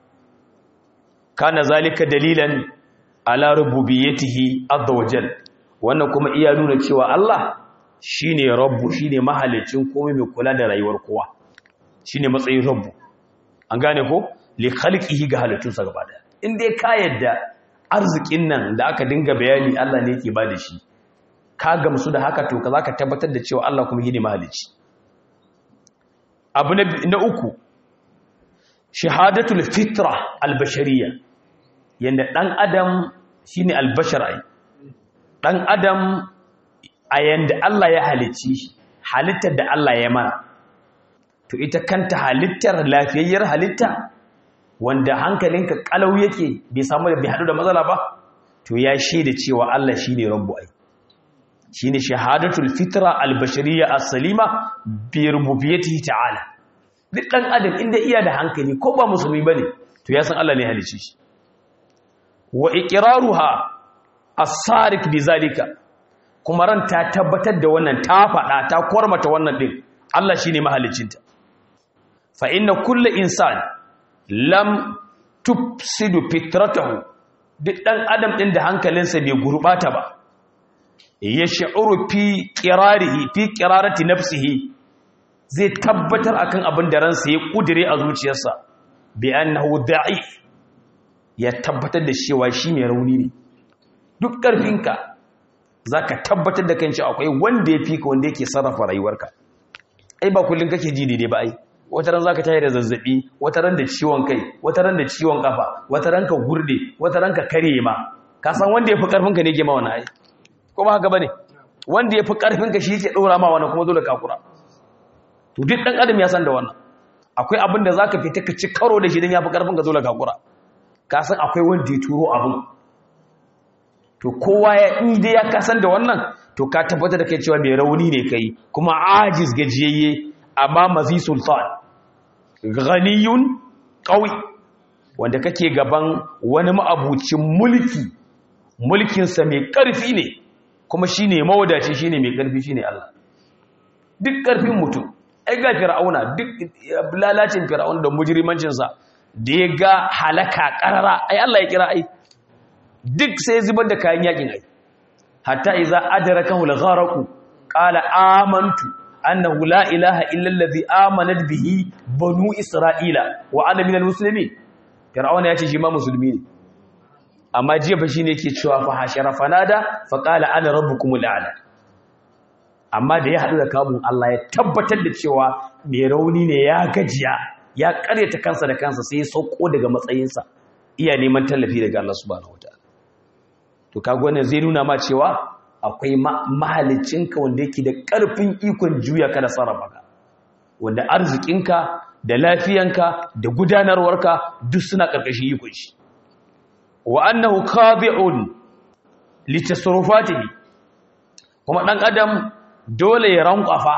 S1: kana zalika dalilan ala rububiyyatihi azza wajal wannan kuma iya nuna cewa Allah shine rabbu shine mahalicin komai mai kula da rayuwar kowa shine matsayin rabbu an gane ko li khalqihi ga halittunsa gaba daya in dai ka yadda arzikin nan da aka dinga bayani Allah ne yake bada shi ka gamsu da haka to ka zaka tabbatar da cewa Allah kuma shine mahalicci abu na uku shahadatul fitra albashariya yanda dan adam shine albashar ai dan adam a yanda Allah ya halicci shi halittar da Allah ya mana to ita kanta halittar lafiyayyar halitta wanda hankalinka kalau yake bai samu da bai hadu da matsala ba to ya shaida cewa Allah shine rabbu ai shine shahadatul fitra albashariya as-salima bi rububiyyatihi ta'ala duk dan adam inda iya da hankali ko ba musulmi bane to ya san Allah ne halicci shi wa iqraruha as-sarik bizalika kuma ran ta tabbatar da wannan ta faɗa ta kormata wannan din Allah shine mahaliccinta fa inna kullu insan lam tufsidu fitratahu duk dan adam din da hankalinsa bai gurbata ba ya shi'uru fi qirarihi fi qirarati nafsihi zai tabbatar akan abin da ransa ya kudire a zuciyarsa bi annahu da'if ya tabbatar da cewa shi mai rauni ne duk ƙarfinka za ka tabbatar da kan akwai wanda ya fi ka wanda yake sarrafa rayuwarka ai ba kullum kake ji daidai ba ai wata ran za ka tayi da zazzabi wata ran da ciwon kai wata ran da ciwon kafa wata ran ka gurde wata ran ka kare ma ka san wanda ya fi ƙarfinka ne ke ma wani ai ko ba haka bane wanda ya fi ƙarfinka shi yake ɗora ma wani kuma dole ka kura to duk ɗan adam ya san da wannan akwai abin da za ka fita ka ci karo da shi don ya fi ƙarfinka dole ka kura ka san akwai wanda ya turo abin to kowa ya inda ya kasan da wannan to ka tabbatar da kai cewa mai rauni ne kai kuma ajiz gajiyayye amma mazi sultan ghaniyun qawi wanda kake gaban wani ma'abucin mulki mulkinsa mai ƙarfi ne kuma shine mawadaci shine mai ƙarfi shine Allah duk ƙarfin mutum ai ga fir'auna duk lalacin fir'auna da mujrimancinsa da ya ga halaka ƙarara ai Allah ya kira ai duk sai zubar da kayan yakin ai hatta idza adrakahu al-gharq qala amantu annahu la ilaha illa allazi amanat bihi banu isra'ila wa ana minal muslimin fir'auna yace shi ma musulmi ne amma jiya fa shine yake cewa fa hashara fanada fa qala ana rabbukumul a'la amma da ya hadu da kamun Allah ya tabbatar da cewa mai rauni ne ya gajiya ya karyata kansa da kansa sai ya sauko daga matsayinsa iya neman tallafi daga Allah subhanahu wataala to kaga wannan zai nuna ma cewa akwai mahalicinka wanda yake da ƙarfin ikon juya ka da sarrafa ka wanda arzikinka da lafiyanka da gudanarwarka duk suna ƙarƙashin ikon shi wa annahu qadi'un li tasarrufatihi kuma dan adam dole ya rankwafa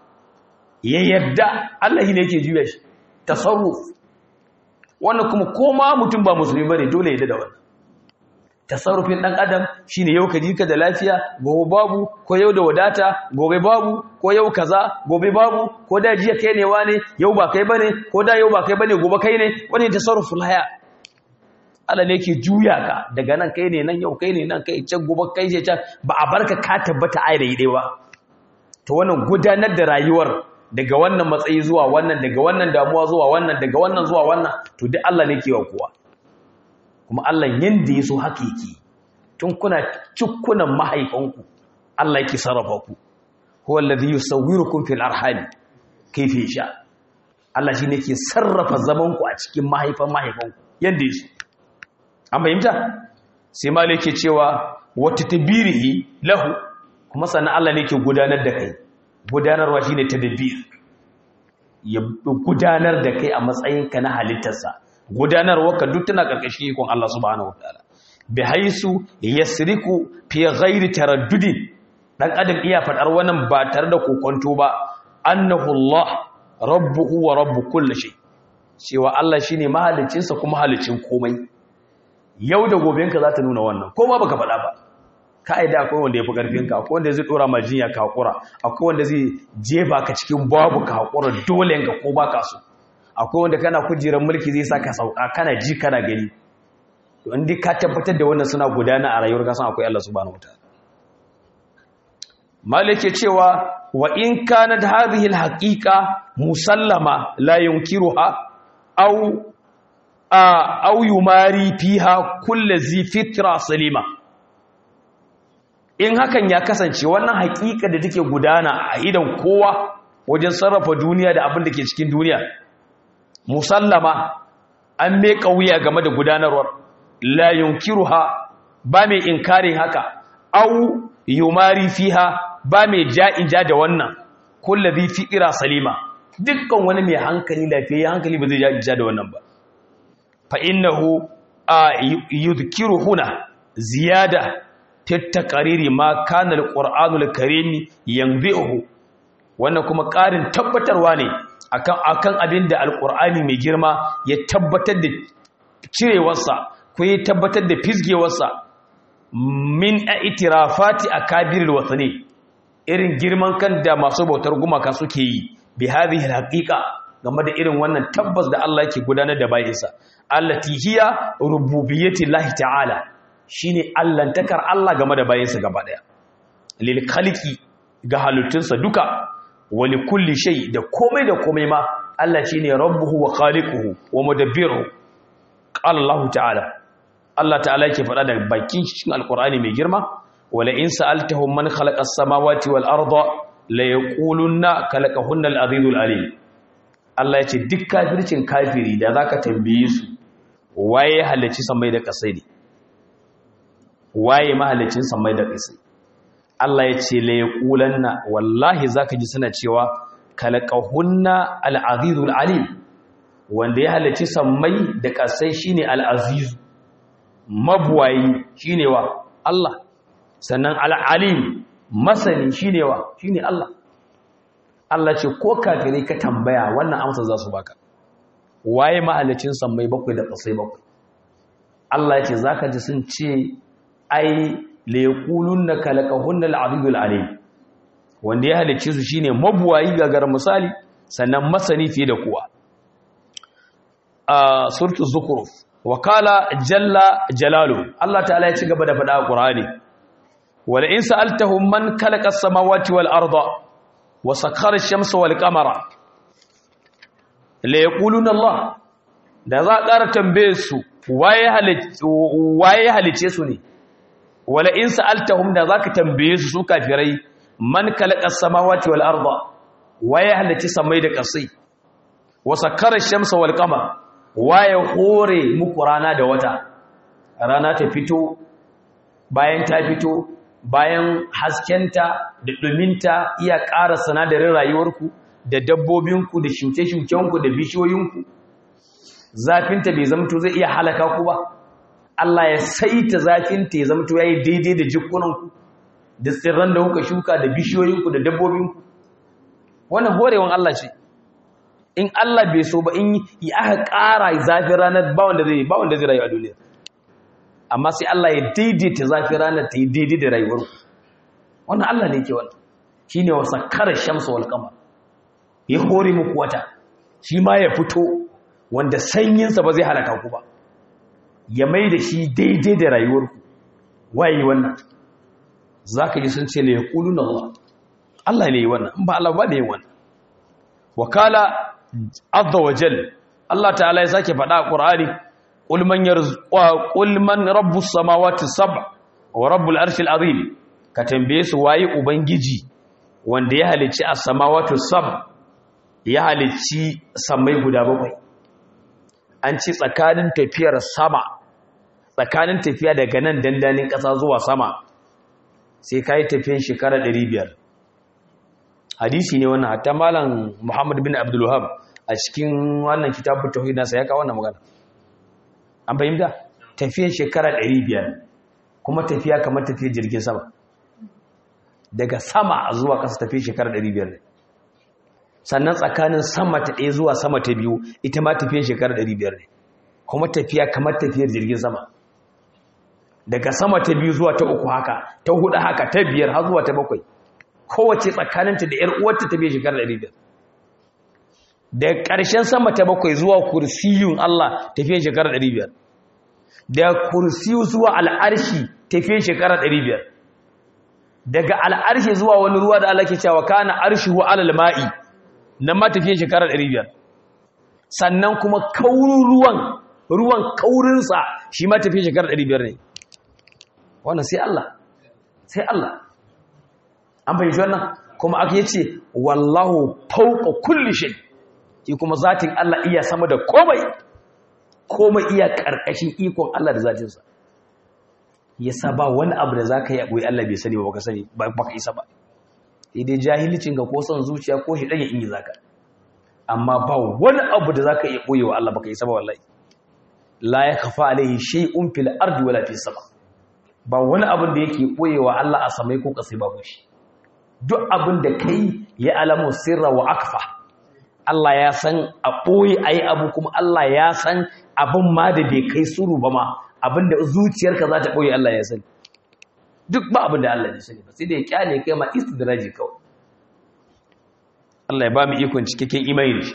S1: ya yarda Allah ne yake juya shi tasarruf wannan kuma koma mutum ba musulmi bane dole ya yarda da wannan tasarrufin dan adam shine yau ka ji ka da lafiya gobe babu ko yau da wadata gobe babu ko yau kaza gobe babu ko da jiya kai ne wane yau ba kai bane ko da yau ba kai bane gobe kai ne wani tasarruful haya Allah ne yake juya ka daga nan kai ne nan yau kai ne nan kai can gobe kai je can ba a barka ka tabbata ai da dai ba to wannan gudanar da rayuwar daga wannan matsayi zuwa wannan daga wannan damuwa zuwa wannan daga wannan zuwa wannan to duk Allah ne ke wa kowa kuma Allah yanda ya so haka yake tun kuna cikkunan mahaifanku Allah yake sarrafa ku huwa alladhi yusawwirukum fil arham kayfa yasha Allah shine yake sarrafa zaman ku a cikin mahaifan mahaifanku yanda ya so an fahimta sai malai yake cewa wata tabirihi lahu kuma sannan Allah ne yake gudanar da kai gudanarwa shine tadbir ya gudanar da kai a matsayinka na halittarsa gudanarwa ka duk tana karkashin ikon Allah subhanahu wataala bi haisu yasriku fi ghairi taraddudin dan adam iya fadar wannan ba tare da kokonto ba annahu Allah rabbuhu wa rabbu kulli shay cewa Allah shine mahaliccinsa kuma halicin komai yau da gobenka za ta nuna wannan ko ma baka faɗa ba ka'ida akwai wanda ya fi ƙarfinka akwai wanda zai ɗora ma jinya ka haƙura akwai wanda zai jefa ka cikin babu ka haƙura dole ka ko ba ka so akwai wanda kana kujerar mulki zai sa ka sauka kana ji kana gani to in ka tabbatar da wannan suna gudana a rayuwar kasan akwai Allah subhanahu wataala malike cewa wa in kanat hadhihi alhaqiqa musallama la yunkiruha aw aw yumari fiha kullu zi fitra salima in hakan ya kasance wannan haƙiƙa da take gudana a idan kowa wajen sarrafa duniya da abin da ke cikin duniya musallama an mai wuya game da gudanarwar la yunkiruha ba mai inkarin haka au yumari fiha ba mai ja'in ja da wannan kullazi fi'ira salima dukkan wani mai hankali lafiya hankali ba zai ja'in ja da wannan ba fa innahu yudhkiru huna ziyada tattakariri ma kana alqur'anul karim yanbihu wannan kuma ƙarin tabbatarwa ne akan akan abinda alqur'ani mai girma ya tabbatar da cirewarsa ko ya tabbatar da fisgewarsa min aitirafati akabiril wathani irin girman kan da masu bautar gumaka suke yi bi hadhihi alhaqiqa game da irin wannan tabbas da Allah yake gudanar da bayinsa allati hiya rububiyyati llahi ta'ala shine allantakar Allah game da bayansa gaba daya lil khaliqi ga halittunsa duka wa li kulli shay da komai da komai ma Allah shine rabbuhu wa khaliquhu wa mudabbiruhu qala Allah ta'ala Allah ta'ala yake faɗa da bakin cikin alqur'ani mai girma wala in sa'altahum man khalaqa as-samawati wal arda la yaqulunna khalaqahunna al-azizul alim Allah yace duk kafircin kafiri da zaka tambaye su waye halacci samai da kasai ne waye mahalicin samai da ƙasa Allah ya ce la yaqulanna wallahi zaka ji suna cewa kalaqahunna al-azizul alim wanda ya halicci samai da ƙasai shine al-aziz mabwayi shine wa Allah sannan al-alim masani shine wa shine Allah Allah ce ko kafirai ka tambaya wannan amsa za su baka waye mahalicin samai bakwai da ƙasai bakwai Allah ya ce zaka ji sun ce ai laikulun na kalakahun al'adudul alim wanda ya halicce su shine mabuwayi gagar misali sannan masani fiye da kuwa a surtu zukuruf wakala jalla jalalu Allah ta'ala ya ci gaba da faɗa a ƙurani wala in sa'altahum man khalaqa as-samawati wal arda wa sakhara ash-shamsa wal qamara la yaquluna Allah da za a ƙara tambaye su waye halice su ne wala in sa'altahum da zaka tambaye su su kafirai man khalaqa as-samawati wal arda waye halice samai da ƙasai wa sakhara ash-shamsa wal qamara waye hore muku rana da wata rana ta fito bayan ta fito bayan haskenta da ɗuminta iya ƙara sanadarin rayuwarku da dabbobinku da shuke-shukenku da bishiyoyinku zafinta bai zamto zai iya halaka ku ba Allah ya saita zafinta ya zamto ya yi daidai da jikunanku da tsirran da kuka shuka da bishiyoyinku da dabbobinku wannan horewan Allah ce in Allah bai so ba in yi aka ƙara zafin ranar ba wanda zai ba wanda zai rayu a duniya amma sai Allah ya daidaita zafin ranar ta yi daidai da rayuwar wannan Allah ne ke wannan shine wa sakkara shamsa wal qamar ya hore muku wata shi ma ya fito wanda sanyinsa ba zai halaka ku ba ya mai da shi daidai da rayuwar ku waye wannan zaka ji sun ce la yaquluna Allah Allah ne wannan in ba Allah ba ne wannan wakala azza wa jal Allah ta'ala ya sake faɗa a Qur'ani qul man yarzuqu qul man rabbus samawati sab' wa rabbul arshil azim ka tambaye su waye ubangiji wanda ya halicci as-samawati sab' ya halicci samai guda bakwai an ci tsakanin tafiyar sama tsakanin tafiya daga nan dandanin ƙasa zuwa sama sai kai tafiyan shekara 500 hadisi ne wannan hatta malam Muhammad bin Abdul Wahhab a cikin wannan kitabu tauhid nasa ya kawo wannan magana an fahimta tafiyar shekara 500 kuma tafiya kamar tafiyar jirgin sama daga sama zuwa ƙasa tafiyar shekara 500 ne sannan tsakanin sama ta ɗaya zuwa sama ta biyu ita ma tafiyar shekara 500 ne kuma tafiya kamar tafiyar jirgin sama daga sama ta biyu zuwa ta uku haka ta hudu haka ta biyar har zuwa ta bakwai kowace tsakaninta da ‘yar uwarta ta biya shekarar ɗari biyar da ƙarshen sama ta bakwai zuwa kursiyun Allah tafiye shekarar ɗari biyar da kursiyu zuwa al'arshi tafiye shekarar ɗari biyar daga al'arshi zuwa wani ruwa da Allah ke cewa kana arshi wa alal ma'i nan ma tafiye shekarar ɗari biyar sannan kuma kaurin ruwan ruwan kaurinsa shi ma tafiye shekarar ɗari biyar ne wannan sai Allah sai Allah an fahimci wannan kuma aka yi ce wallahu fauka kulli shay shi kuma zatin Allah iya sama da komai komai iya karkashin ikon Allah da zatinsa yasa ba wani abu da zaka yi abuwa Allah bai sani ba baka sani ba baka isa ba sai dai jahilcin ga ko son zuciya ko shi dan ya ingi zaka amma ba wani abu da zaka iya boyewa Allah baka isa ba wallahi la yakfa alaihi shay'un fil ardi wala fis sama ba wani abin da yake boyewa Allah a samai ko kasai babu shi duk abin da kai ya alamu sirra wa akfa Allah ya san a ɓoye a yi abu kuma Allah ya san abin ma da bai kai suru ba ma abin da zuciyarka za ta ɓoye Allah ya sani duk ba abin da Allah ya sani ba sai da ya kyale kai ma istidraji kawai Allah ya ba mu ikon cikakken imani da shi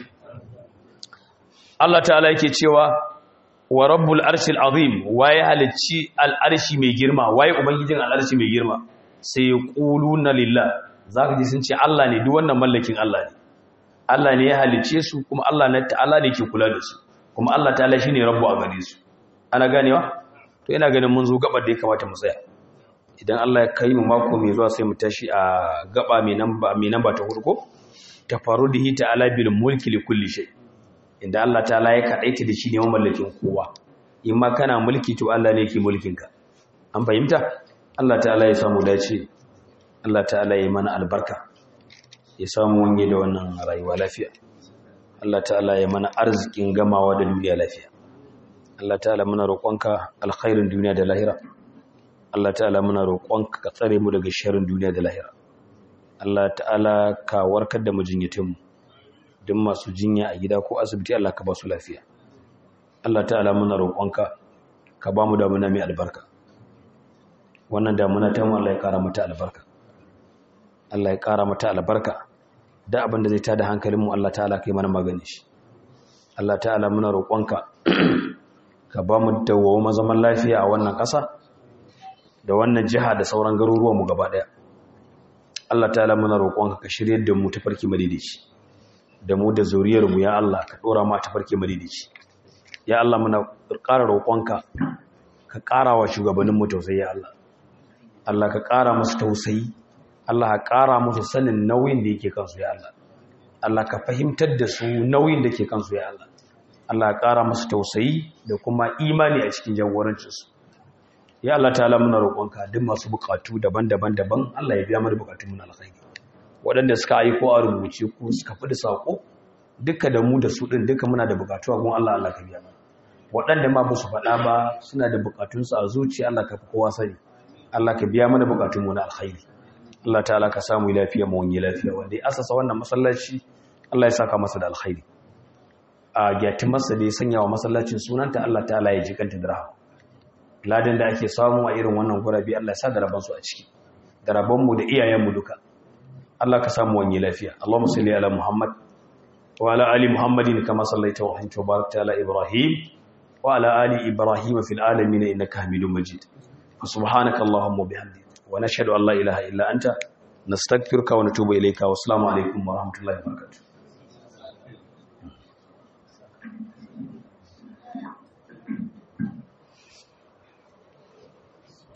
S1: Allah ta'ala yake cewa wa rabbul arshil azim waye halicci al'arshi mai girma waye ubangijin al'arshi mai girma sai yaquluna lillah zaka ji sun ce Allah ne duk wannan mallakin Allah ne Allah ne ya halicce su kuma Allah ne ta'ala ne ke kula da su kuma Allah ta'ala shine rabbu a gare su ana ganewa to ina ganin mun zo gabar da ya kamata mu tsaya idan Allah ya kai mu mako mai zuwa sai mu tashi a gaba mai namba mai namba ta hurko tafarudihi ta'ala bil mulki li kulli shay inda Allah ta'ala ya kadaita da shi ne mamallakin kowa in ma kana mulki to Allah ne yake mulkin ka an fahimta Allah ta'ala ya samu dace Allah ta'ala ya mana albarka ya samu wanye da wannan rayuwa lafiya Allah ta'ala ya mana arzikin gamawa da duniya lafiya Allah ta'ala muna roƙonka alkhairin duniya da lahira Allah ta'ala muna roƙonka ka tsare mu daga sharrin duniya da lahira Allah ta'ala ka warkar da mujinyatin mu duk masu jinya a gida ko asibiti Allah ka ba su lafiya Allah ta'ala muna roƙonka ka ba mu damuna mai albarka wannan damuna ta mu Allah ya ƙara mata albarka Allah ya ƙara mata albarka da abin da zai tada hankalinmu Allah ta'ala kai mana magani shi Allah ta'ala muna roƙonka ka ba mu dawo zaman lafiya a wannan ƙasa da wannan jiha da sauran garuruwan mu gaba daya Allah ta'ala muna roƙonka ka shiryar da mu tafarki madidici da mu da zuriyar mu ya Allah ka dora mu tafarki madidici ya Allah muna ƙara roƙonka ka ƙara wa shugabannin mu tausayi ya Allah Allah ka ƙara musu tausayi Allah ka ƙara musu sanin nauyin da yake kansu ya Allah Allah ka fahimtar da su nauyin da ke kansu ya Allah Allah ka ƙara musu tausayi da kuma imani a cikin jagorancinsu ya Allah ta'ala muna roƙonka duk masu buƙatu daban-daban daban Allah ya biya mana buƙatun mu na alkhairi waɗanda suka aiko a rubuce ko suka fi da sako duka da mu da su din duka muna da buƙatu a gun Allah Allah ka biya mana waɗanda ma ba su faɗa ba suna da buƙatunsu a zuciya Allah ka fi kowa sani Allah ka biya mana buƙatunmu na alkhairi Allah ta'ala ka samu lafiya mu wani lafiya wanda ya asasa wannan masallaci Allah ya saka masa da alkhairi a gyati masa da ya sanya wa masallacin sunanta Allah ta'ala ya jikanta da rahama ladan da ake samu a irin wannan gurabi Allah ya sa da rabon su a ciki da rabon mu da iyayen mu duka Allah ka samu wani lafiya Allahumma salli ala Muhammad wa ala ali Muhammadin kama sallaita wa anta barakta ala Ibrahim وعلى آل إبراهيم في العالمين إنك حميد مجيد سبحانك اللهم وبحمدك ونشهد أن لا إله إلا أنت نستغفرك ونتوب إليك والسلام عليكم ورحمة الله وبركاته